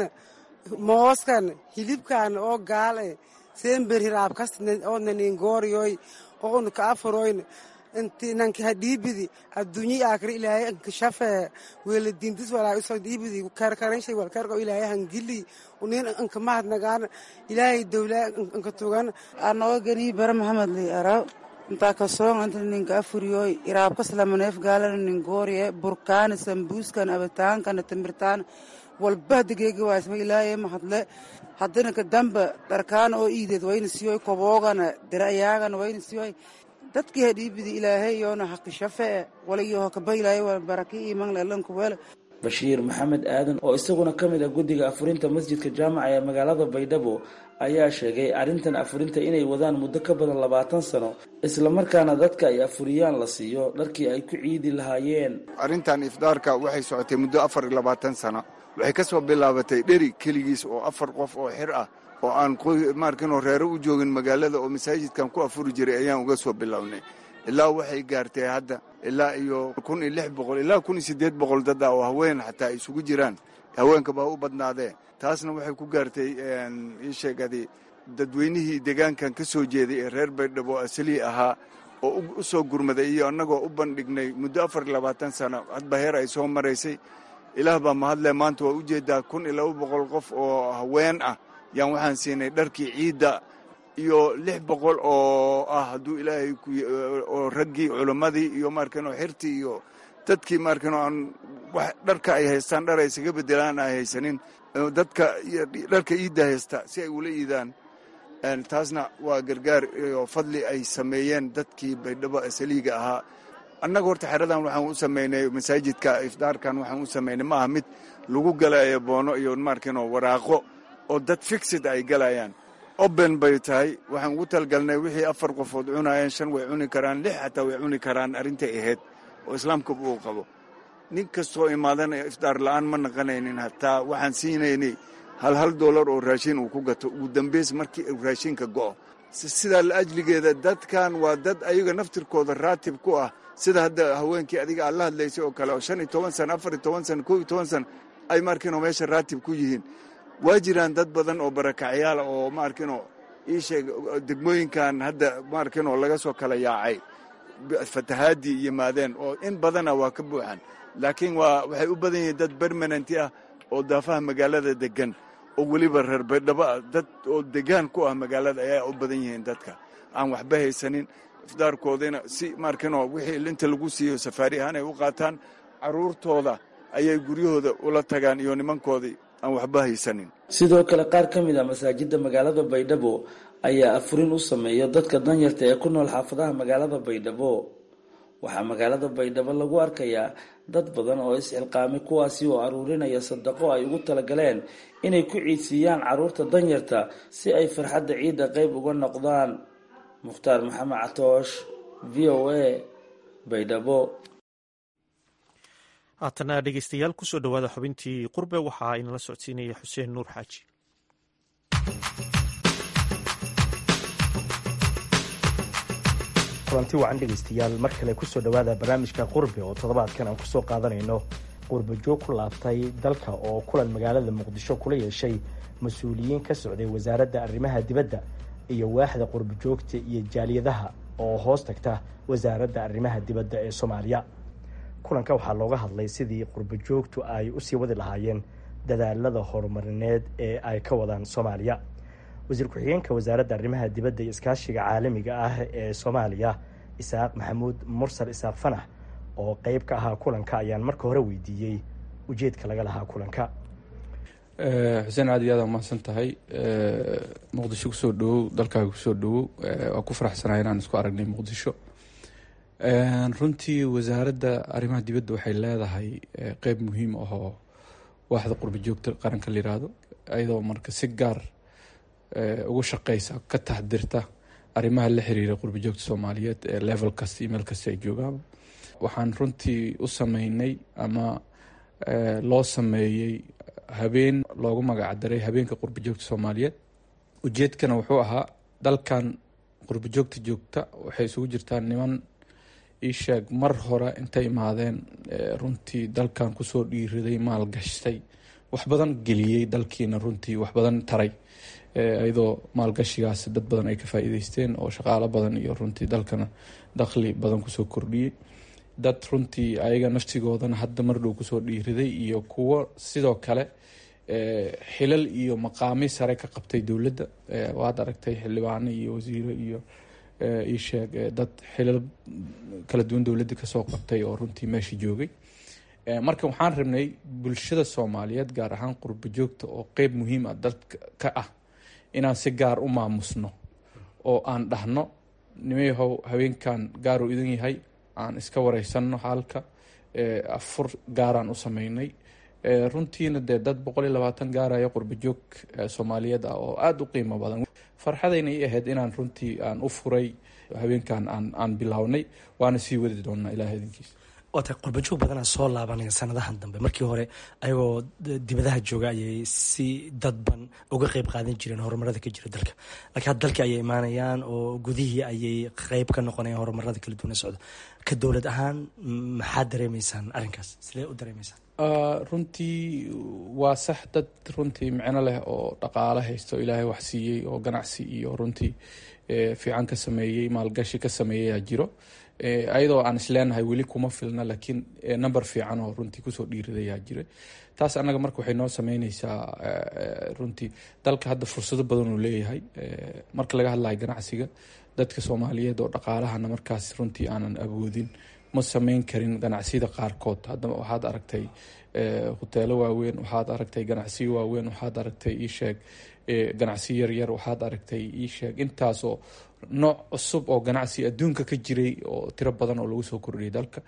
mooskan hilibkan oo gaale seenber hiraabkas oo naningooriyoy oo un ka afuroyn inti nanki hadhiibidi adduunyi aakri ilaahay ankashafee weeladiintis walaa usoo dhiibidi karkaranshay walkarko ilaahay hangili unin ankamahad nagaan ilaahay dowlaa anka tugan anoo ganii bara maxamed li araw intaa kasoon inta ninka afuriyoy iraabkas lamaneef gaalana ningooriye burkaana sambuuskan abitaankana timirtaan walba degeegi waasma ilaahay mahadle haddana kadamba dharkaana oo iideed wayna siyoy koboogana dirayaagana wayna siyoy dadkii hadhiibidi ilaahay yoona haqishafee walayo hakaba ilaahay wala baraki iman lelanku wele bashiir maxamed aadan oo isaguna ka mid ah guddiga afurinta masjidka jaamaca ee magaalada baydhabo ayaa sheegay arrintan afurinta inay wadaan muddo ka badan labaatan sano islamarkaana dadka ay afuriyaan la siiyo dharkii ay ku ciidi lahaayeen arrintan ifdaarka waxay socotay muddo afar iyo labaatan sano waxay ka soo bilaabatay dheri keligiis oo afar qof oo xir ah oo aan maarkinoo reero u joogin magaalada oo masaajidkan ku afuri jiray ayaan uga soo bilownay ilaa waxay gaartay hadda ilaa iyo kun iyo lix boqol ilaa kun iyo siddeed boqol dad ah oo haween xataa ay isugu jiraan haweenka baa u badnaadee taasna waxay ku gaartay ii sheegadi dadweynihii deegaankan ka soo jeeday ee reer baydhabo asalii ahaa oo u soo gurmaday iyo annagoo u bandhignay muddo afar iyo labaatan sano hadba heer ay soo maraysay ilaah baa mahadle maanta waa ujeedaa kun iyo laba boqol qof oo haween ah yaan waxaan siinay dharkii ciidda iyo lix boqol oo ah hadduu ilaahay oo raggii culimmadii iyo maarkanoo xirtii iyo dadkii maarkanoo aan wax dharka ay haystaan dhar ay isaga bedelaan ay haysanin dadka dharka iidda haysta si ay ula iidaan taasna waa gargaar iyo fadli ay sameeyeen dadkii baydhabo asaliiga ahaa annaga horta xeradan waxaan u samaynay masaajidka ifdaarkan waxaan u samaynay ma aha mid lagu galayo boono iyo maarkanoo waraaqo oo dad fixid ay galayaan oben bay tahay waxaan ugu talgalnay wixii afar qofood cunaayeen shan way cuni karaan lix xataa way cuni karaan arrintay ahayd oo islaamka uu qabo nin kastoo imaadana ifdaar la'aan ma naqanaynin hataa waxaan siinaynay hal hal doolar oo raashin uu ku gato ugu dambays markii uu raashinka go'o sidaa la ajligeeda dadkan waa dad ayaga naftirkooda raatib ku ah sida hadda haweenkii adiga aad la hadlaysay oo kale oo shan iyo toban sana afar iyo toban sana kow iyo toban sana ay markiinoo meesha raatib ku yihiin waa jiraan dad badan oo barakacyaala oo maarkinoo ii sheeg degmooyinkan hadda maarkinoo laga soo kala yaacay fatahaadii yimaadeen oo in badana waa ka buuxan laakiin waa waxay u badan yihiin dad bermanenti ah oo daafaha magaalada degan oo weliba reer baydhabo ah dad oo degaan ku ah magaalada ayaa u badan yihiin dadka aan waxba haysanin ifdaarkoodina si maarkinoo wixii inta lagu siiyo safaari ahaan ay u qaataan carruurtooda ayay guryahooda ula tagaan iyo nimankoodii aan waxba haysanin sidoo kale qaar ka mid a masaajidda magaalada baydhabo ayaa afurin u sameeya dadka danyarta ee ku nool xaafadaha magaalada baydhabo waxaa magaalada baydhabo lagu arkayaa dad badan oo is-xilqaamay kuwaasi oo aruurinaya sadaqo ay ugu talagaleen inay ku ciidsiiyaan carruurta danyarta si ay farxadda ciidda qayb uga noqdaan mukhtaar maxamed catoosh v o a baydhabo haatana dhegeystayaal kusoo dhowaada xubintii qurbe waxaa inala socodsiinaya xuseen nuur xaaji kulanti wacan dhegaystayaal mar kale kusoo dhowaada barnaamijka qurbe oo toddobaadkan aan kusoo qaadanayno qurba joog ku laabtay dalka oo kulan magaalada muqdisho kula yeeshay mas-uuliyiin ka socday wasaaradda arrimaha dibadda iyo waaxda qurba joogta iyo jaaliyadaha oo hoos tagta wasaaradda arrimaha dibadda ee soomaaliya kulanka waxaa looga hadlay sidii qurba joogtu ay usii wadi lahaayeen dadaalada horumarineed ee ay ka wadaan soomaaliya wasiir ku-xigeenka wasaaradda arrimaha dibadda iyo iskaashiga caalamiga ah ee soomaaliya isaaq maxamuud mursal isaaq fanax oo qeyb ka ahaa kulanka ayaan marka hore weydiiyey ujeedka laga lahaa kulanka xuseen aad iyo aad mahadsan tahay muqdisho kusoo dhawow dalkaaga kusoo dhawow waa ku faraxsanahay inaan isku aragnay muqdisho runtii wasaaradda arrimaha dibadda waxay leedahay qeyb muhiim ahoo waaxda qurba joogta qaranka la yiraahdo ayadoo marka si gaar ugu shaqeysa ka taxdirta arrimaha la xiriira qurba joogta soomaaliyeed ee level kasta iyo meel kasta ay joogaan waxaan runtii u sameynay ama loo sameeyey habeen loogu magacdaray habeenka qurba joogta soomaaliyeed ujeedkana wuxuu ahaa dalkan qurba joogta joogta waxay isugu jirtaa niman iisheeg mar hore intay imaadeen runtii dalkan kusoo dhiiriday maal gashtay wax badan geliyey dalkiina runtii wax badan taray iyadoo maalgashigaas dad badan ay ka faa'iideysteen oo shaqaalo badan iyo runtii dalkana dakhli badan kusoo kordhiyey dad runtii ayaga naftigoodana hadda mar dhow kusoo dhiiriday iyo kuwo sidoo kale xilal iyo maqaami sare ka qabtay dowladda waad aragtay xildhibaano iyo wasiiro iyo iisheeg dad xilal kala duwan dowladda kasoo qabtay oo runtii meesha joogay marka waxaan rabnay bulshada soomaaliyeed gaar ahaan qurba joogta oo qeyb muhiim ah dalka ka ah inaan si gaar u maamusno oo aan dhahno nimayahow haweenkan gaaruu idin yahay aan iska wareysanno xaalka afur gaaraan u sameynay runtiina dee dad boqol iyo labaatan gaaraya qurba joog soomaaliyeed ah oo aada u qiimo badan farxadayna i ahayd inaan runtii aan u furay haweenkan aan aan bilownay waana sii wadi doonaa ilaah idinkiisa waa tahay qurbajoog badanaa soo laabanaya sanadahan dambe markii hore ayagoo dibadaha jooga ayay si dadban uga qeyb qaadan jireen horumarada ka jira dalka laakiin hadda dalkii ayay imaanayaan oo gudihii ayay qeyb ka noqonayaan horumarada kala duwan socda ka dowlad ahaan maxaad dareemeysaan arrinkaas sidee u dareemeysaan runtii waa sax dad runtii micno leh oo dhaqaale haysto ilaahay wax siiyey oo ganacsi iyo runtii fiican ka sameeyey maalgashi ka sameeyayaa jiro ayadoo aan isleenahay weli kuma filna laakiin number fiican oo runtii kusoo dhiiridayaa jira taas annaga marka waxay noo sameyneysaa runtii dalka hadda fursado badan uu leeyahay marka laga hadlayo ganacsiga dadka soomaaliyeed oo dhaqaalahana markaas runtii aanan awoodin ma sameyn karin ganacsiyada qaarkood haddaba waxaad aragtay hoteelo waaweyn waxaad aragtay ganacsiyo waaweyn waxaad aragtay iisheeg ganacsiyo yaryar waxaad aragtay iisheeg intaasoo nooc cusub oo ganacsi adduunka ka jiray oo tiro badan oo lagu soo kordhiyay dalka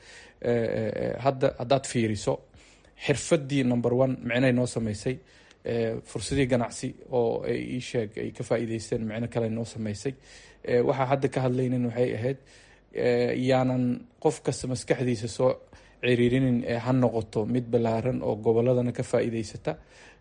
hadda haddaad fiiriso xirfadii number one micnay noo sameysay fursadii ganacsi oo ay iisheeg ay ka faa'iideysteen micno kale noo sameysay waxaa hadda ka hadlaynin waxay ahayd yaanan qof kasta maskaxdiisa soo ciriirinin ee ha noqoto mid ballaaran oo goboladana ka faa'iideysata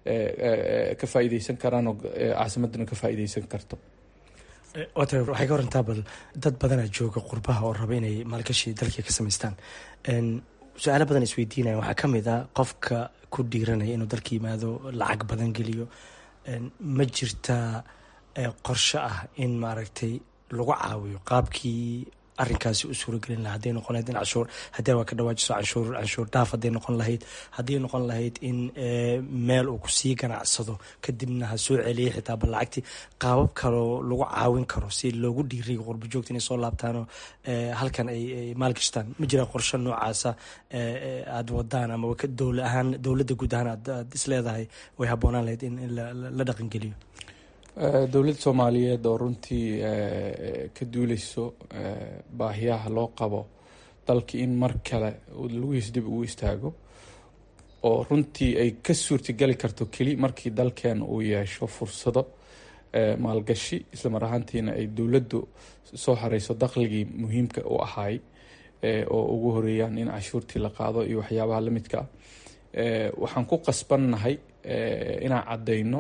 ka faa'iideysan karaan oo caasimadana ka faa'iideysan karto wata waxay ka warantaa bal dad badanaa jooga qurbaha oo raba inay maalgashi dalkii ka samaystaan su-aalo badan isweydiinaya waxaa ka mid ah qofka ku dhiiranaya inuu dalka yimaado lacag badan geliyo ma jirtaa qorshe ah in maaragtay lagu caawiyo qaabkii arrinkaasi u suuragelin laha haday noqon lahayd in cashuur haddii waa ka dhawaajiso canshuur canshuur dhaaf hadday noqon lahayd haddii noqon lahayd in meel uu kusii ganacsado kadibna ha soo celiyay xitaa bal lacagtii qaabab kaloo lagu caawin karo si loogu dhiiriyo qurba joogta inay soo laabtaanoo halkan ay maalgashtaan ma jira qorshe noocaasa aada wadaan ama dowla ahaan dowladda guud ahaan aad isleedahay way habboonaan lahayd in la dhaqangeliyo dowladda soomaaliyeed oo runtii ka duuleyso baahiyaha loo qabo dalka in mar kale laguhiis dib ugu istaago oo runtii ay ka suurtagali karto keli markii dalkeen uu yeesho fursado maalgashi islamar ahaantiina ay dowladdu soo hareyso dakhligii muhiimka u ahaay oo ugu horeeyaan in cashuurtii la qaado iyo waxyaabaha lamidka ah waxaan ku qasbannahay inaan caddayno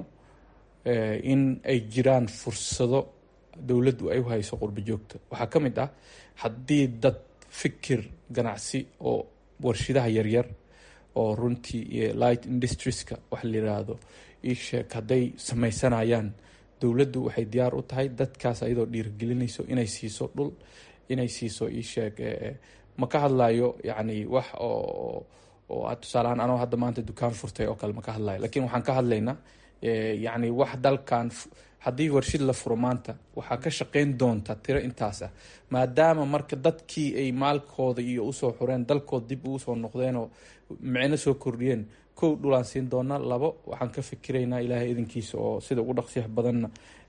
in ay jiraan fursado dowladdu ay u hayso qurbo joogta waxaa ka mid ah haddii dad fikir ganacsi oo warshidaha yaryar oo runtii light industrieska wax la yiraahdo isheeg hadday sameysanayaan dowladdu waxay diyaar u tahay dadkaas ayadoo dhiirigelinayso inay siiso dhul inay siiso isheeg ma ka hadlayo yacni wax oo oo aad tusaalehaan anoo hadda maanta dukaan furtay oo kale ma ka hadlayo lakiin waxaan ka hadlaynaa yacni wax dalkan haddii warshid la furo maanta waxaa ka shaqeyn doonta tiro intaas ah maadaama marka dadkii ay maalkooda iyo usoo xureen dalkooda dib ugu soo noqdeenoo micno soo kordhiyeen kow dhulaan siin doona labo waxaan ka fikiraynaa ilaahay idinkiisa oo sida ugu dhaqsiyaha badanna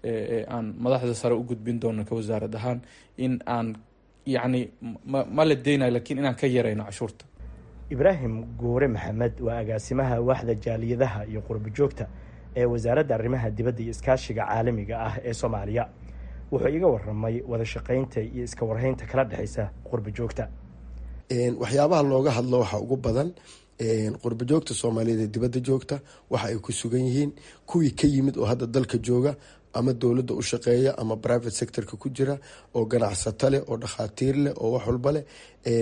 aan madaxda sare u gudbin doono ka wasaarad ahaan in aan yacni ma la deynayo lakiin inaan ka yarayno cashuurta ibraahim guure maxamed waa agaasimaha waaxda jaaliyadaha iyo qurbo joogta ee wasaaradda arrimaha dibadda iyo iskaashiga caalamiga ah ee soomaaliya wuxuu iga waramay wada shaqaynta iyo iska warhaynta kala dhexaysa qurbo joogta waxyaabaha looga hadlo waxaa ugu badan qurbo joogta soomaaliyeed ee dibadda joogta waxa ay ku sugan yihiin kuwii ka yimid oo hadda dalka jooga ama dowladda u shaqeeya ama private sectorka ku jira oo ganacsato leh oo dhakhaatiir leh oo wax walba leh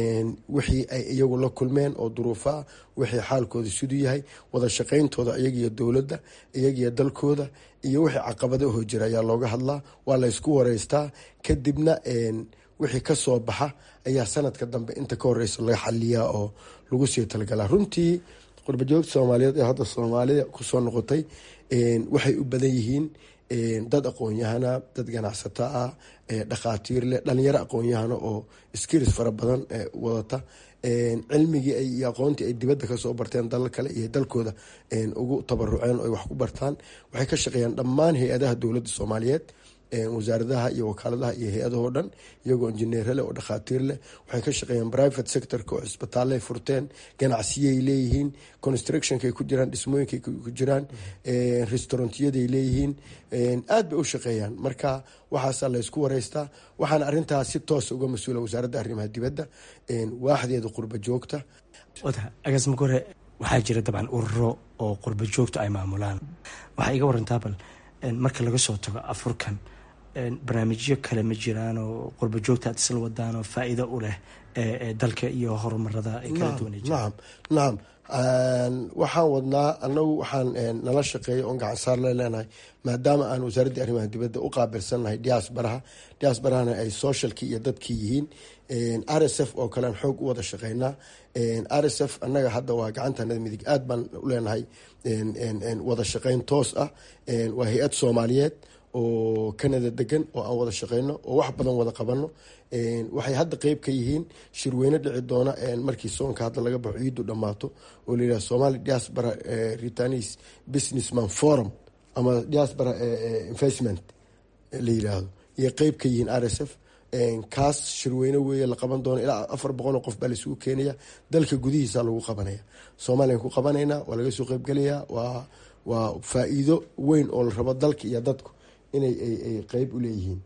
wixii ay iyagu la kulmeen oo duruufa ah wixii xaalkooda siduu yahay wada shaqayntooda iyagiyo dowladda iyagiyo dalkooda iyo wixii caqabadaho jira ayaa looga hadlaa waa la ysku wareystaa kadibna wixii kasoo baxa ayaa sanadka dambe inta ka horeysa laga xaliyaa oo lagu sii talagalaa runtii qurbajoogta soomaaliyeed ee hadda soomaalida kusoo noqotay waxay u badan yihiin dad aqoon-yahana dad ganacsato ah dhakhaatiir leh dhalinyaro aqoon-yahana oo skiris fara badan wadata cilmigii iyo aqoontii ay dibadda kasoo barteen dalal kale iyo dalkooda ugu tabaruceen oo ay wax ku bartaan waxay ka shaqeeyaan dhammaan hay-adaha dowladda soomaaliyeed wasaaradaha iyo wakaaladaha iyo hay-adahoo dhan iyagoo injineero leh oo dhakhaatiir leh waxay ka shaqeeyaan private sectorka oo cisbitaallay furteen ganacsiyay leeyihiin constructionkay ku jiraan dhismooyinkay ku jiraan restaurantiyaday leeyihiin aad bay u shaqeeyaan marka waxaasaa laysku wareystaa waxaana arintaas si toosa uga mas-uula wasaaradda arrimaha dibadda waaxdeeda qurba joogta agaasima hore waxaa jira dabcan ururo oo qurba joogta ay maamulaan waxaa iga warantaa bal marka laga soo tago afurkan barnaamijyo kale ma jiraan oo qurba joogta aad isla wadaan oo faa-iido u leh dalka iyo horumarada ay kala duwan nacam nacam waxaan wadnaa anagu waxaan nala shaqeeya oon gacansaar le leenahay maadaama aan wasaaradda arrimaha dibadda u qaabilsannahay diaasbaraha diaasbarahana ay socialkii iyo dadkii yihiin r s f oo kalean xoog u wada shaqeynaa r s f annaga hadda waa gacantanada midig aad baan u leenahay wada shaqeyn toos ah waa hay-ad soomaaliyeed oo canada degan oo aan wada shaqeyno oo wax badan wada qabano waxay hadda qeyb ka yihiin shirweyne dhici doona markii soonka hadda laga baxo ciidu dhammaato oo layidhaha somali diaspora retanis businessman forum ama diaspora investment la yidhaahdo iyo qeyb ka yihiin r s f kaas shirweyne weeye la qaban doono ilaa afar boqoloo qof baa laisugu keenaya dalka gudihiisa lagu qabanaya soomaliyan ku qabanaynaa waa laga soo qeybgelayaa waa waa faa-iido weyn oo la rabo dalka iyo dadku inay ay qeyb u leeyihiin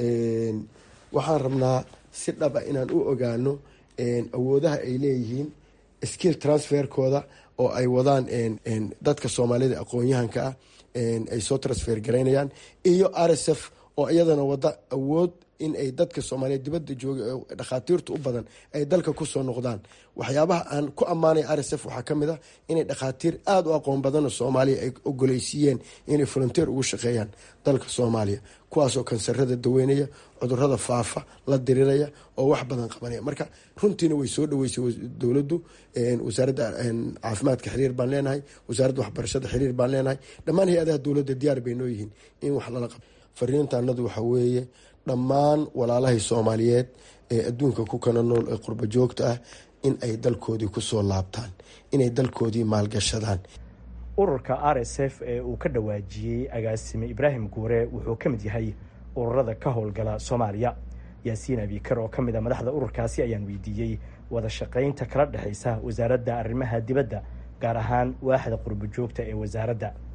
waxaan rabnaa si dhaba inaan u ogaano awoodaha ay leeyihiin skill transferkooda oo ay wadaan dadka soomaalida aqoon-yahanka ah ay soo transfer garaynayaan iyo r s f oo iyadana wada awood in ay dadka soomaaliyeed dibadda jooga dhakhaatiirta u badan ay dalka kusoo noqdaan waxyaabaha aan ku ammaanay r s f waxaa ka mid ah inay dhakhaatiir aada u aqoon badanoo soomaaliya ay ogoleysiiyeen inay volunteer ugu shaqeeyaan dalka soomaaliya kuwaasoo kansarada daweynaya cudurada faafa la diriraya oo wax badan qabanaya marka runtiina way soo dhaweysay dowladdu wasaaradda caafimaadka xiriir baan leenahay wasaaradda waxbarashada xiriir baan leenahay dhammaan hay-adaha dowladda diyaar bay noo yihiin in wax lala qabo fariintaanadu waxaa weeye dhammaan walaalahay soomaaliyeed ee adduunka ku kana nool ee qurbo joogta ah in ay dalkoodii kusoo laabtaan inay dalkoodii maalgashadaan ururka r s f ee uu ka dhawaajiyey agaasime ibraahim guure wuxuu ka mid yahay ururada ka howlgala soomaaliya yaasiin abikar oo ka mid a madaxda ururkaasi ayaan weydiiyey wada shaqaynta kala dhexaysa wasaaradda arrimaha dibadda gaar ahaan waaxda qurbo joogta ee wasaaradda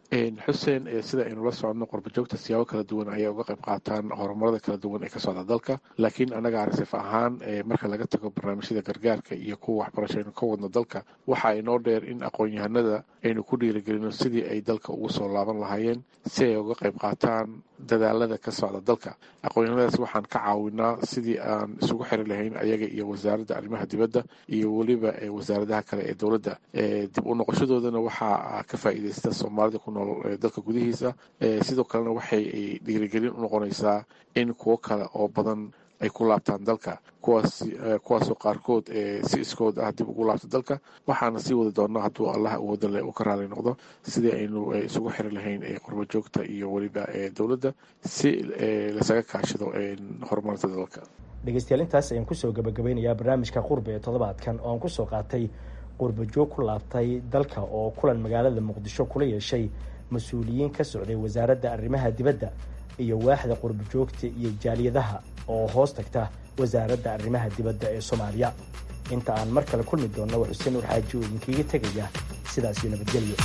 xuseen sida aynu la soconno qorbajoogta siyaabo kala duwan ayay uga qayb qaataan horumarada kala duwan ee ka socda dalka laakiin annaga arsif ahaan marka laga tago barnaamijyada gargaarka iyo kuwa waxbarasho aynu ka wadno dalka waxa inoo dheer in aqoon-yahanada aynu ku dhiirigelino sidii ay dalka ugu soo laaban lahaayeen si ay uga qayb qaataan dadaalada ka socda dalka aqoon-yahanadaas waxaan ka caawinaa sidii aan isugu xiri lahayn ayaga iyo wasaaradda arrimaha dibadda iyo weliba wasaaradaha kale ee dowladda dib u noqoshadoodana waxaa ka faa'iideysta soomaalida ku nool dalka gudihiisa sidoo kalena waxay dhiirigelin u noqonaysaa in kuwo kale oo badan ay ku laabtaan dalka kuwaas kuwaasoo qaarkood si iskood ah dib ugu laabta dalka waxaana sii wadi doonaa hadduu allah awooda leh uu ka raali noqdo sidii aynu isugu xiri lahayn qurbajoogta iyo weliba dowladda si lasaga kaashado horumarinta dalka dhegeystayaal intaas ayaan kusoo gabagabeynayaa barnaamijka qurbe ee toddobaadkan oo aan kusoo qaatay qurbajoog ku laabtay dalka oo kulan magaalada muqdisho kula yeeshay mas-uuliyiin ka socday wasaaradda arrimaha dibadda iyo waaxda qurbajoogta iyo jaaliyadaha oo hoos tagta wasaaradda arrimaha dibadda ee soomaaliya inta aan mar kale kulmi doonno waa xuseen nuur xaaji oo idinkiiga tegaya sidaasiyo nabadgelyo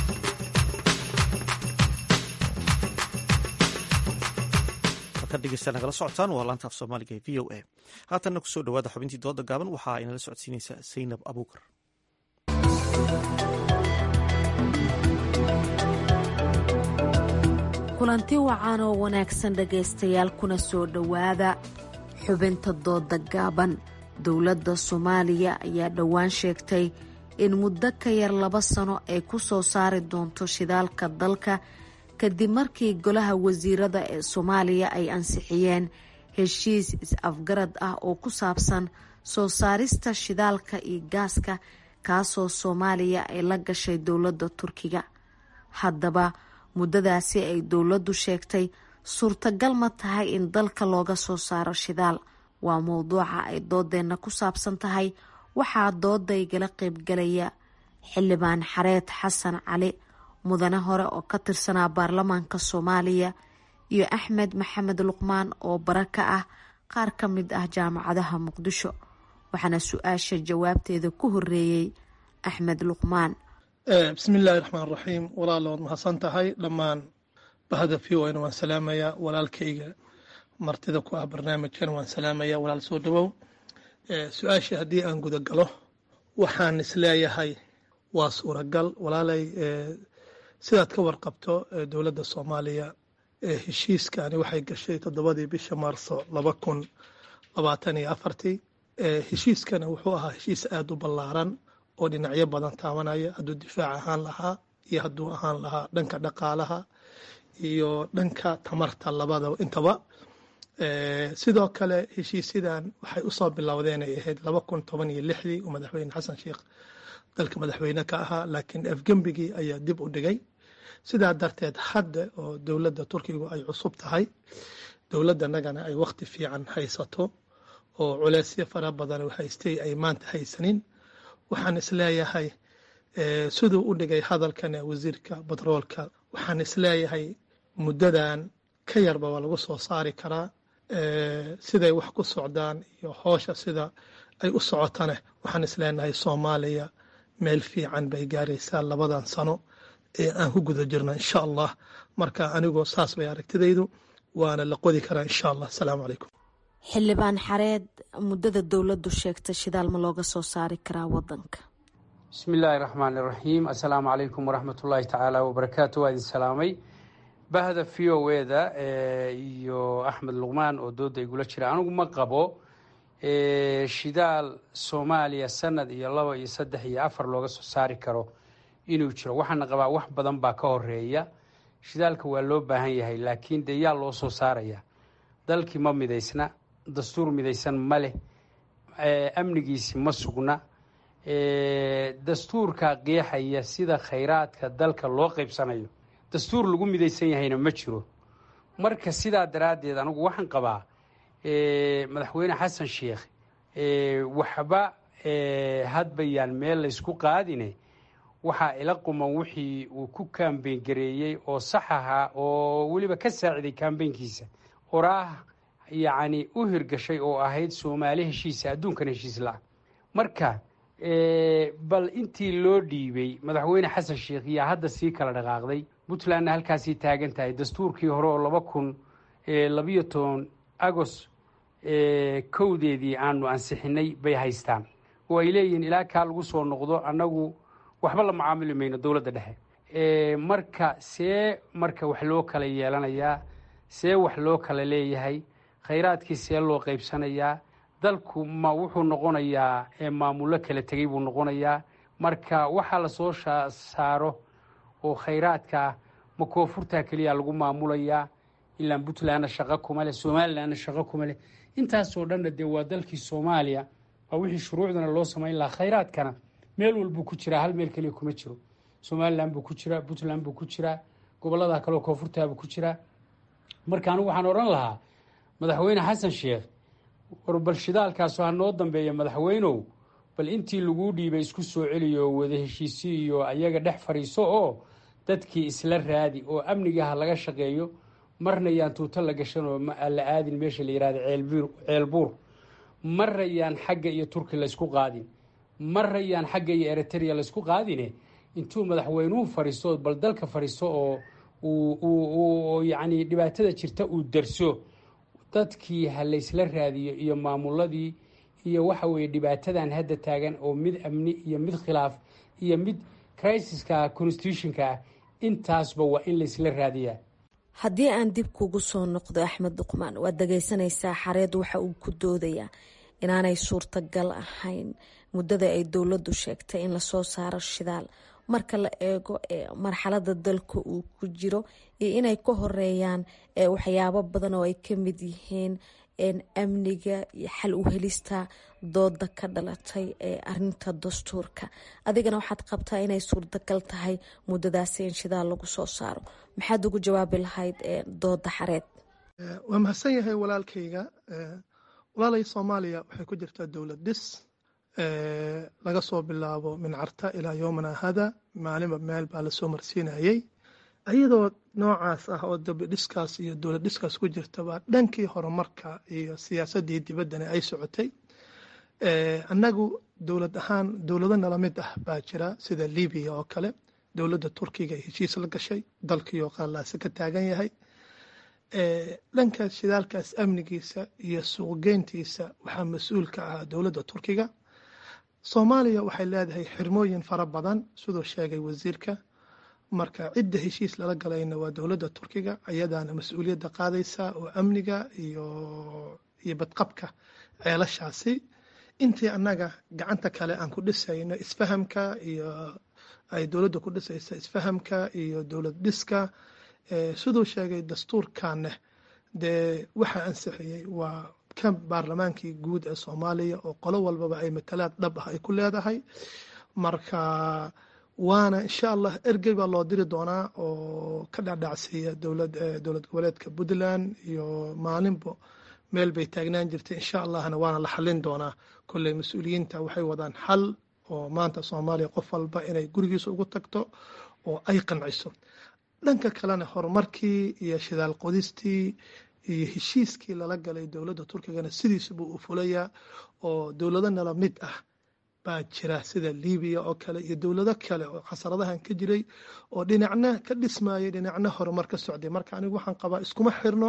dhegeysta nagala socotaan waa laanta af soomaaliga ee v o a haatanna kusoo dhawaada xubintii dooda gaaban waxaa inala socodsiinaysa saynab abuukar kulanti wacan oo wanaagsan dhegaystayaal kuna soo dhowaada xubinta dooda gaaban dowladda soomaaliya ayaa dhowaan sheegtay in muddo ka yar laba sano ay ku soo saari doonto shidaalka dalka kadib markii golaha wasiirada ee soomaaliya ay ansixiyeen heshiis is-afgarad ah oo ku saabsan soo saarista shidaalka iyo gaaska kaasoo soomaaliya ay la gashay dowladda turkiga haddaba muddadaasi ay dowladdu sheegtay suurtagal ma tahay in dalka looga soo saaro shidaal waa mowduuca ay doodeenna ku saabsan tahay waxaa dooda igala qeybgalaya xildhibaan xareed xasan cali mudane hore oo ka tirsanaa baarlamaanka soomaaliya iyo axmed maxamed luqmaan oo bara ka ah qaar ka mid ah jaamacadaha muqdisho waxaana su-aasha jawaabteeda ku horeeyey axmed luqmaan bismillaahi raxmaan raxiim walaal waad mahadsan tahay dhammaan bahda v o n waan salaamayaa walaalkayga martida ku ah barnaamijkan waan salaamayaa walaal soo dhawow su-aashii haddii aan guda galo waxaan isleeyahay waa suuragal walaalay sidaad ka warqabto dowladda soomaaliya heshiiskani waxay gashay toddobadii bisha maarso laba kun labaatan iyo afartii heshiiskana wuxuu ahaa heshiis aada u ballaaran oo dhinacyo badan taabanaya hadduu difaac ahaan lahaa iyo hadduu ahaan lahaa dhanka dhaqaalaha iyo dhanka tamarta labada intaba sidoo kale heshiisyadan waxay usoo bilowdeen ay ahayd laba kun toban iyo lixdii uu madaxweyne xasan sheekh dalka madaxweyne ka ahaa laakiin afgembigii ayaa dib u dhigay sidaa darteed hadda oo dowladda turkigu ay cusub tahay dowladdanagana ay wakhti fiican haysato oo culeysyo fara badan haystay ay maanta haysanin waxaan isleeyahay siduu u dhigay hadalkan wasiirka batroolka waxaan isleeyahay muddadan ka yarba waa lagu soo saari karaa siday wax ku socdaan iyo hoosha sida ay u socotane waxaan isleenahay soomaaliya meel fiican bay gaaraysaa labadan sano ee aan ku guda jirno insha allah marka anigoo saas bay aragtidaydu waana la qodi karaa insha allah asalaamu calaykum xildhibaan xareed muddada dowladdu sheegtay shidaal ma looga soo saari karaa wadanka bismi illaahi raxmaan iraxiim assalaamu calaykum waraxmatullaahi tacaala wabarakaatu waa idin salaamay bahda v o eda iyo axmed luqmaan oo dooda igula jira anigu ma qabo shidaal soomaaliya sanad iyo laba iyo saddex iyo afar looga soo saari karo inuu jiro waxaana qabaa wax badan baa ka horeeya shidaalka waa loo baahan yahay laakiin dee yaa loo soo saaraya dalkii ma midaysna dastuur midaysan ma leh amnigiisi ma sugna dastuurka qeexaya sida khayraadka dalka loo qaybsanayo dastuur lagu midaysan yahayna ma jiro marka sidaa daraaddeed anigu waxaan qabaa madaxweyne xasan sheekh waxba hadbayaan meel laysku qaadine waxaa ila quman wixii uu ku kaambeyn gareeyey oo sax ahaa oo weliba ka saaciday kaambeynkiisa oraah yacni u hirgashay oo ahayd soomaali heshiisa adduunkan heshiis la-a marka bal intii loo dhiibay madaxweyne xasan sheekh yaa hadda sii kala dhaqaaqday puntlandna halkaasay taagan tahay dastuurkii hore oo laba kun labiyo toban agost kowdeedii aanu ansixinay bay haystaan oo ay leeyihiin ilaa kaa lagu soo noqdo annagu waxba la macaamili mayno dowladda dhexe marka see marka wax loo kala yeelanayaa see wax loo kala leeyahay khayraadkii see loo qaybsanayaa dalku ma wuxuu noqonayaa maamullo kala tegey buu noqonayaa marka waxaa lasoo saaro oo khayraadka ma koonfurtaa keliya lagu maamulayaa ilaan puntlandna shaqo kuma leh somalilandna shaqo kuma leh intaasoo dhanna dee waa dalkii soomaaliya waa wixii shuruucdana loo samayn lahaa khayraadkana meel walbuu ku jiraa hal meel keliya kuma jiro somaliland buu ku jiraa puntland buu ku jiraa gobollada kaleo koonfurtaabuu ku jiraa marka anigu waxaan odhan lahaa madaxweyne xasan sheekh war bal shidaalkaasu ha noo dambeeya madaxweynow bal intii laguu dhiibay isku soo celiyo wada heshiisi iyo ayaga dhex fadhiiso oo dadkii isla raadi oo amniga ha laga shaqeeyo marna yaan tuuto la gashan oo la aadin meesha la yihahda ceelbuur marna yaan xagga iyo turki laysku qaadin marna yaan xagga iyo eritrea laysku qaadine intuu madaxweynuhu fadhiisto bal dalka fadhiisto oo yacni dhibaatada jirta uu darso dadkii ha laysla raadiyo iyo maamuladii iyo waxa weeye dhibaatadan hadda taagan oo mid amni iyo mid khilaaf iyo mid crisiska constitutionka ah intaasba waa in laysla raadiyaa haddii aan dib kugu soo noqdo axmed duqmaan waad dhagaysanaysaa xareed waxa uu ku doodayaa inaanay suurtagal ahayn muddada ay dowladdu sheegtay in lasoo saaro shidaal marka la eego marxalada dalka uu ku jiro iyo inay ka horeeyaan waxyaabo badan oo ay ka mid yihiin amniga iyo xal u helista dooda ka dhalatay ee arinta dastuurka adigana waxaad qabtaa inay suurtagal tahay muddadaasi in shidaal lagu soo saaro maxaad ugu jawaabi lahayd dooda xareed waa mahadsan yahay walaalkayga walaalay soomaaliya waxay ku jirtaa dowlad dhis laga soo bilaabo min carta ilaa yoomana hada maalinba meel baa lasoo marsiinayay iyadoo noocaas ah oo dabidhiskaas iyo dowlad dhiskaas ku jirtaba dhankii horumarka iyo siyaasadii dibaddana ay socotay annagu dowlad ahaan dowlado nala mid ah baa jira sida libiya oo kale dowladda turkiga ay heshiis la gashay dalkiioo qallaase ka taagan yahay dhanka shidaalkaas amnigiisa iyo suuqgeyntiisa waxaa mas-uul ka ah dowladda turkiga soomaaliya waxay leedahay xirmooyin fara badan siduu sheegay wasiirka marka cidda heshiis lala galayna waa dowladda turkiga ayadaana mas-uuliyadda qaadaysa oo amniga iyo iyo badqabka ceelashaasi intii annaga gacanta kale aan ku dhisayno isfahamka iyo ay dowladda ku dhisaysa isfahamka iyo dowlad dhiska siduu sheegay dastuurkaneh dee waxaa ansixiyey waa ka baarlamaankii guud ee soomaaliya oo qolo walbaba ay matalaad dhab ah ay ku leedahay marka waana insha allah ergey baa loo diri doonaa oo ka dhacdhacsiiya dowlad dowlad goboleedka puntland iyo maalinbo meel bay taagnaan jirtay insha allahna waana la xalin doonaa kolley mas-uuliyiinta waxay wadaan xal oo maanta soomaaliya qof walba inay gurigiisa ugu tagto oo ay qanciso dhanka kalena horumarkii iyo shidaal qodistii iyo heshiiskii lala galay dowladda turkigana sidiisubuu u fulayaa oo dowlado nala mid ah baa jira sida libiya oo kale iyo dowlado kale oo khasaradahan ka jiray oo dhinacna ka dhismayay dhinacna horumar ka socday marka anigu waxaan qabaa iskuma xirno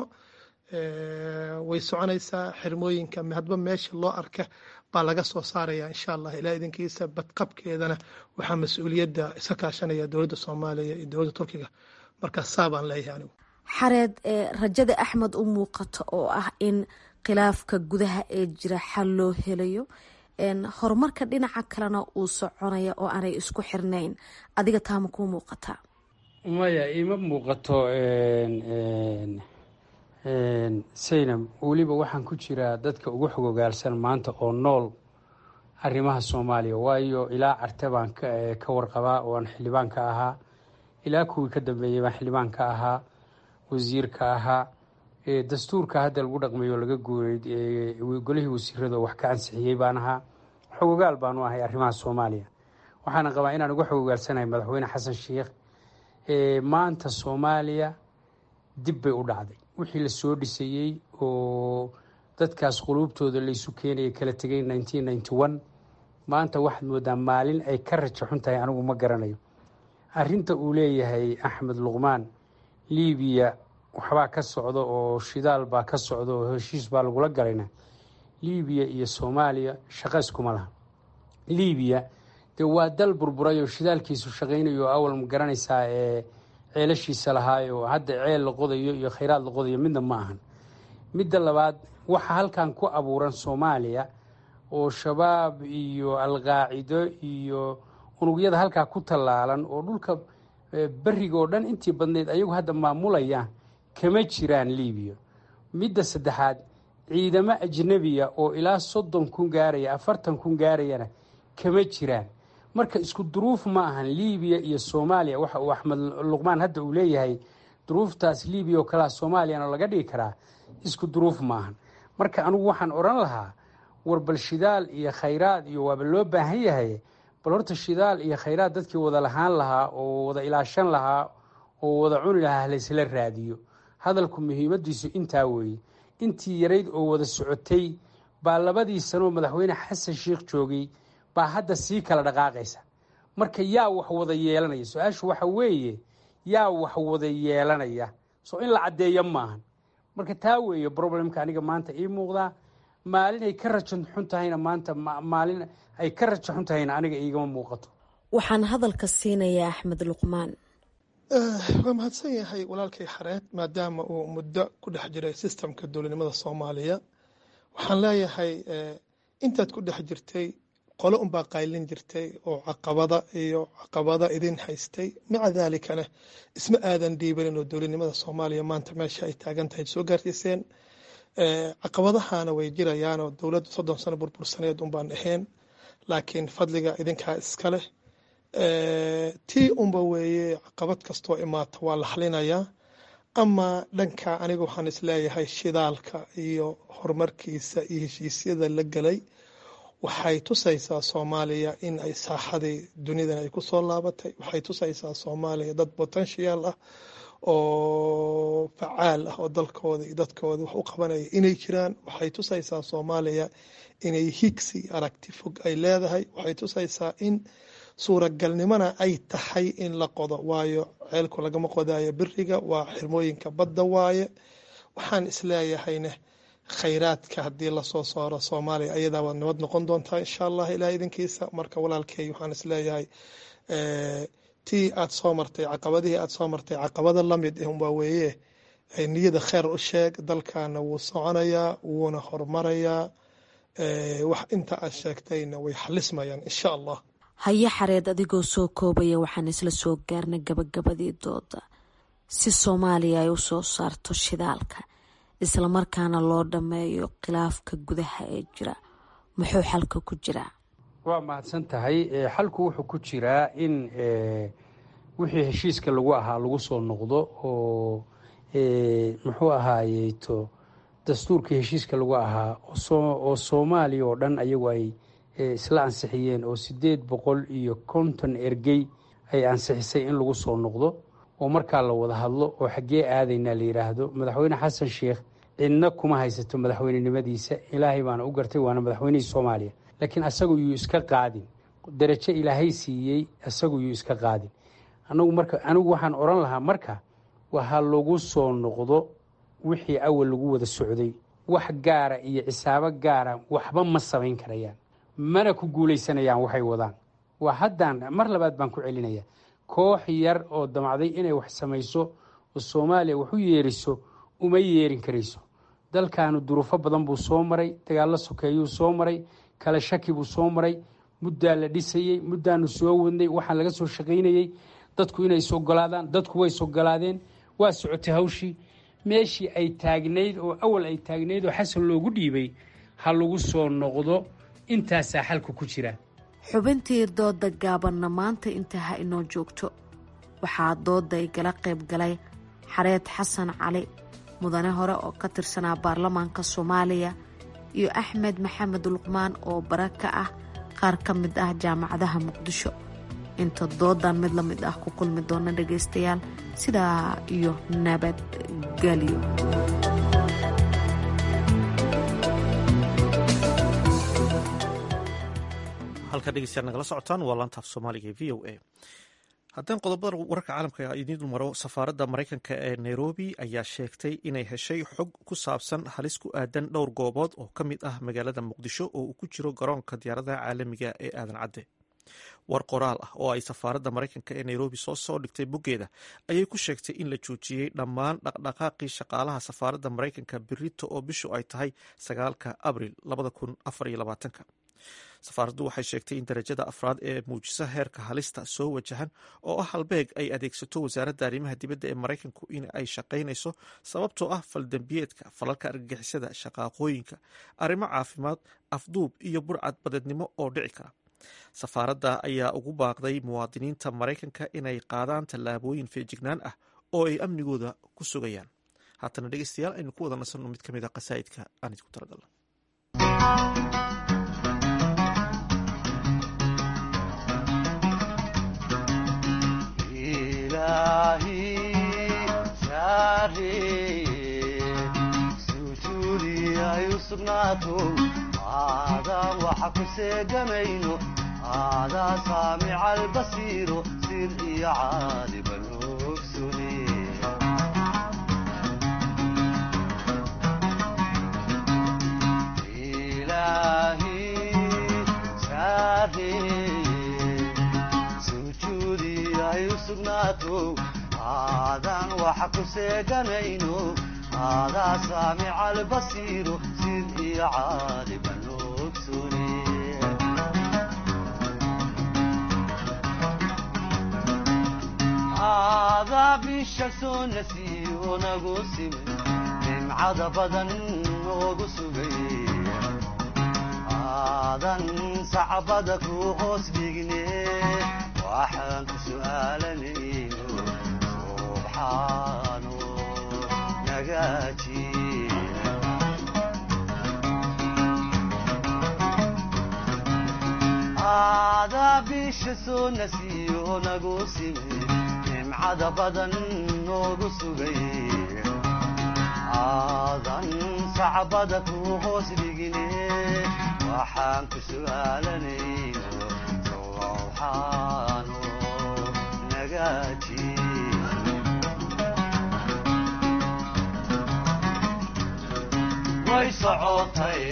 way soconaysaa xirmooyinka hadba meesha loo arka baa laga soo saaraya insha allah ilaa idinkiisa badqabkeedana waxaa mas-uuliyadda iska kaashanaya dowladda soomaaliya iyo dowladda turkiga marka saa baan leeyahay anigu xareed rajada axmed u muuqata oo ah in khilaafka gudaha ee jira xal loo helayo horumarka dhinaca kalena uu soconaya oo aanay isku xirnayn adiga taama kuu muuqataa maya ima muuqato saynab weliba waxaan ku jiraa dadka ugu xogogaalsan maanta oo nool arrimaha soomaaliya waayo ilaa carte baan ka warqabaa oo aan xildhibaan ka ahaa ilaa kuwii ka dambeeyey baan xildhibaan ka ahaa wasiirka ahaa dastuurka hadda lagu dhaqmayo laga guuray golihii wasiirada wax ka ansixiyey baan ahaa xogogaal baanu ahay arrimaha soomaaliya waxaana qabaa inaan uga xogogaalsanahay madaxweyne xasan sheikh maanta soomaaliya dib bay u dhacday wixii lasoo dhisayey oo dadkaas quluubtooda laysu keenaya kala tegay maanta waxaad moodaa maalin ay ka rajo xun tahay anigu ma garanayo arrinta uu leeyahay axmed luqmaan libiya waxbaa ka socda oo shidaal baa ka socda oo heshiis baa lagula galayna libiya iyo soomaaliya shaqa iskuma laha libiya dee waa dal burburay oo shidaalkiisu shaqaynayo awal ma garanaysaa ee ceelashiisa lahaayo hadda ceel la qodayo iyo khayraad la qodayo midna ma ahan midda labaad waxa halkan ku abuuran soomaaliya oo shabaab iyo alqaacido iyo unugyada halkaa ku tallaalan oo dhulka beriga oo dhan intii badnayd ayagu hadda maamulayaan kama jiraan libiya midda saddexaad ciidamo ajnabiya oo ilaa soddon kun gaaraya afartan kun gaarayana kama jiraan marka isku duruuf ma ahan libiya iyo soomaaliya waxa uu axmed luqmaan hadda uu leeyahay duruuftaas libiya oo kalea soomaaliyana laga dhigi karaa isku duruuf ma ahan marka anigu waxaan odhan lahaa war bal shidaal iyo khayraad iyo waaba loo baahan yahay bal horta shidaal iyo khayraad dadkii wada lahaan lahaa oo wada ilaashan lahaa oo wada cuni lahaa laysla raadiyo hadalku muhiimadiisu intaa weeye intii yarayd oo wada socotay baa labadii sanoo madaxweyne xasan sheikh joogay baa hadda sii kala dhaqaaqaysa marka yaa wax wada yeelanaya su-aashu waxa weeye yaa wax wada yeelanaya soo in la caddeeyo maahan marka taa weeye problemka aniga maanta ii muuqdaa maalin ay ka rajo xun tahayna maanta maalin ay ka rajo xun tahayna aniga iigama muuqato waxaan hadalka siinayaa axmed luqmaan waa mahadsan yahay walaalkay xareed maadaama uu muddo ku dhex jiray sistamka dowladnimada soomaaliya waxaan leeyahay intaad ku dhex jirtay qolo unbaa qaylin jirtay oo caqabada iyo caqabada idin haystay maca daalikana isma aadan dhiibanin oo dowladnimada soomaaliya maanta meesha ay taagan tahay soo gaarsiiseen caqabadahana way jirayaanoo dowladdu soddon sano burbursaneed unbaan ahayn laakiin fadliga idinkaa iska leh tii unba weeye caqabad kastoo imaata waa la xalinayaa ama dhanka aniga waxaan isleeyahay shidaalka iyo horumarkiisa iyo heshiisyada la gelay waxay tusaysaa soomaaliya in ay saaxadii dunidan ay kusoo laabatay waxay tusaysaa soomaaliya dad potential ah oo facaal ah oo dalkooda iyo dadkooda wax u qabanaya inay jiraan waxay tusaysaa soomaaliya inay higsi aragti fog ay leedahay waxay tusaysaa in suuragalnimona ay tahay in la qodo waayo ceelku lagama qodayo beriga waa xirmooyinka badda waaye waxaan isleeyahayne khayraadka haddii lasoo saaro soomaaliya ayadaa waad nabad noqon doontaa insha allah ilaah idinkiisa marka walaalkey waxaan isleeyahay tii aad soo martay caqabadihii aad soo martay caqabada lamid waa weeye niyada kheyr u sheeg dalkana wuu soconayaa wuuna horumarayaa wax inta aad sheegtayna way xalismayaan insha allah haye xareed adigoo soo koobaya waxaan isla soo gaarnay gabagabadii dooda si soomaaliya ay u soo saarto shidaalka islamarkaana loo dhammeeyo khilaafka gudaha ee jira muxuu xalka ku jiraa waa mahadsan tahay xalku wuxuu ku jiraa in wixii heshiiska lagu ahaa lagu soo noqdo oo muxuu ahaayeyto dastuurkii heshiiska lagu ahaa oo soomaaliya oo dhan ayagu ay isla ansixiyeen oo sideed boqol iyo konton ergey ay ansixisay in lagu soo noqdo oo markaa la wada hadlo oo xaggee aadaynaa la yidhaahdo madaxweyne xasan sheikh cidna kuma haysato madaxweynenimadiisa ilaahay baana u gartay waana madaxweynihii soomaaliya laakiin asagu yuu iska qaadin darajo ilaahay siiyey asagu yuu iska qaadin anagu marka anigu waxaan odhan lahaa marka waha lagu soo noqdo wixii awal lagu wada socday wax gaara iyo cisaabo gaara waxba ma samayn karayaan mana ku guulaysanayaan waxay wadaan waa haddaan mar labaad baan ku celinaya koox yar oo damacday inay wax samayso oo soomaaliya wax u yeeriso uma yeerin karayso dalkaanu duruufo badan buu soo maray dagaallo sokeeyuu soo maray kala shaki buu soo maray muddaa la dhisayey muddaanu soo wadnay waxaan laga soo shaqaynayey dadku inay isogolaadaan dadku way isogolaadeen waa socotay hawshii meeshii ay taagnayd oo awal ay taagnayd oo xasan loogu dhiibay ha lagu soo noqdo intaasaa xalka ku jira xubintii dooda gaabanna maanta inta ha inoo joogto waxaa dooda igala qayb galay xareed xasan cali mudane hore oo ka tirsanaa baarlamaanka soomaaliya iyo axmed maxamed luqmaan oo bara ka ah qaar ka mid ah jaamacadaha muqdisho inta doodan mid la mid ah ku kulmi doona dhagaystayaal sidaa iyo nabadgelyo halka dhegeystayaal nagala socotaan waa laantaaf soomaaliga e v o a haddaan qodobada wararka caalamka idiin maro safaaradda maraykanka ee nairobi ayaa sheegtay inay heshay xog ku saabsan halis ku aadan dhowr goobood oo ka mid ah magaalada muqdisho oo uu ku jiro garoonka diyaaradaha caalamiga ee aadan cadde war qoraal ah oo ay safaaradda maraykanka ee nairobi soo soo dhigtay boggeeda ayay ku sheegtay in la joojiyey dhammaan dhaqdhaqaaqii shaqaalaha safaaradda maraykanka berito oo bishu ay tahay sagaalka abril safaaraddu waxay sheegtay in darajada afraad ee muujisa heerka halista soo wajahan oo ah halbeeg ay adeegsato wasaaradda arrimaha dibadda ee maraykanku in ay shaqaynayso sababtoo ah faldembiyeedka falalka argagixisada shaqaaqooyinka arrimo caafimaad afduub iyo burcad badeednimo oo dhici kara safaaradda ayaa ugu baaqday muwaadiniinta maraykanka inay qaadaan tallaabooyin feejignaan ah oo ay amnigooda ku sugayaan haatana dhegeystayaal aynu ku wada nasanno mid ka mid a qasaa'idka aan idinku talagalna aadaan waxa ku seegamayno aadaa saamica albasiiro sir iyo caadiban ogsune ilaahi saareye sujuudi ay u sugnaato aadaan waxa ku seeganayno aadaa saamica albasiiro sir iyo caadiban ogsune aadaa bisha soo nasiyo nagu simay nimcada badan noogu sugay aadan sacbada ku hoos dhigne waxaan ku su'aalanayno subxaano nagaaji aadaa bisha soo nasiyo nagu simay nimcada badan noogu sugay aadan sacbada ku hoos dhigine waxaan ku su'aalanayno sowxaano nagaaji way socotay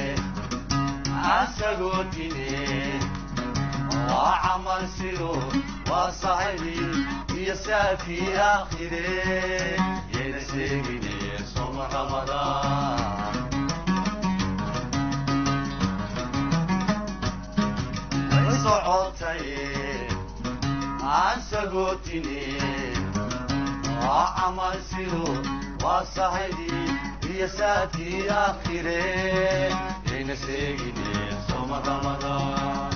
asagoo dine waa camal sido waa saxibi iyo saafii aakhire yayna sheegine soma ramadaan way socotay aan sagootine waa camal sido waa saxibi iyo saafii aakhire yayna sheegine soma ramadaan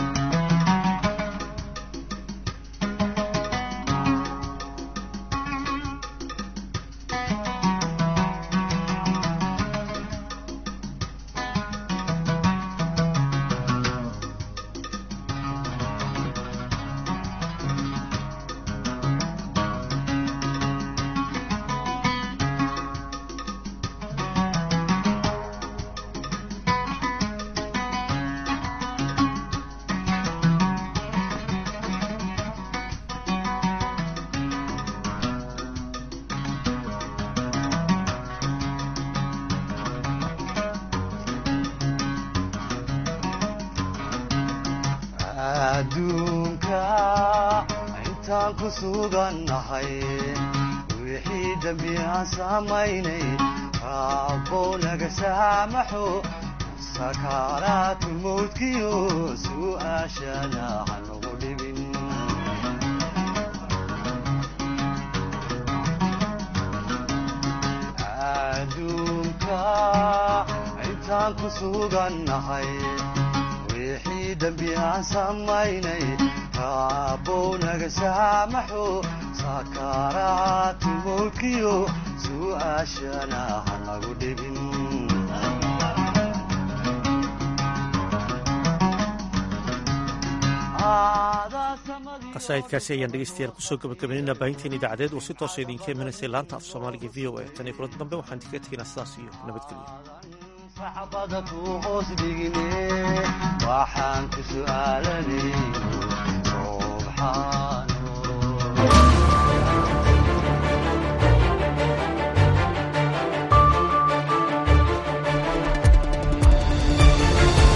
adduunka intaan ku sugannahay wixii dembi aan samaynay raabbow naga saamaxo sakaaraatu mawdkiyo su'aashana hanagu dhibin adduunka intaan ku sugannahay wixii dembi aan samaynay raabbow naga saamaxo sakaaraatu mawdkiyo su'aashana hanagu dhibin qasaa'idkaasi ayaan dhegeystayaal kusoo gabagabaynayna baahinteen idaacadeed oo si toosa idinka imanaysay laanta af soomaaliga v o a tan iyo kulanta dambe waxaan idinkaga tegaynaa sidaas iyo nabadgelyo sacbada ku hoos dhigine waxaan ku su'aalanay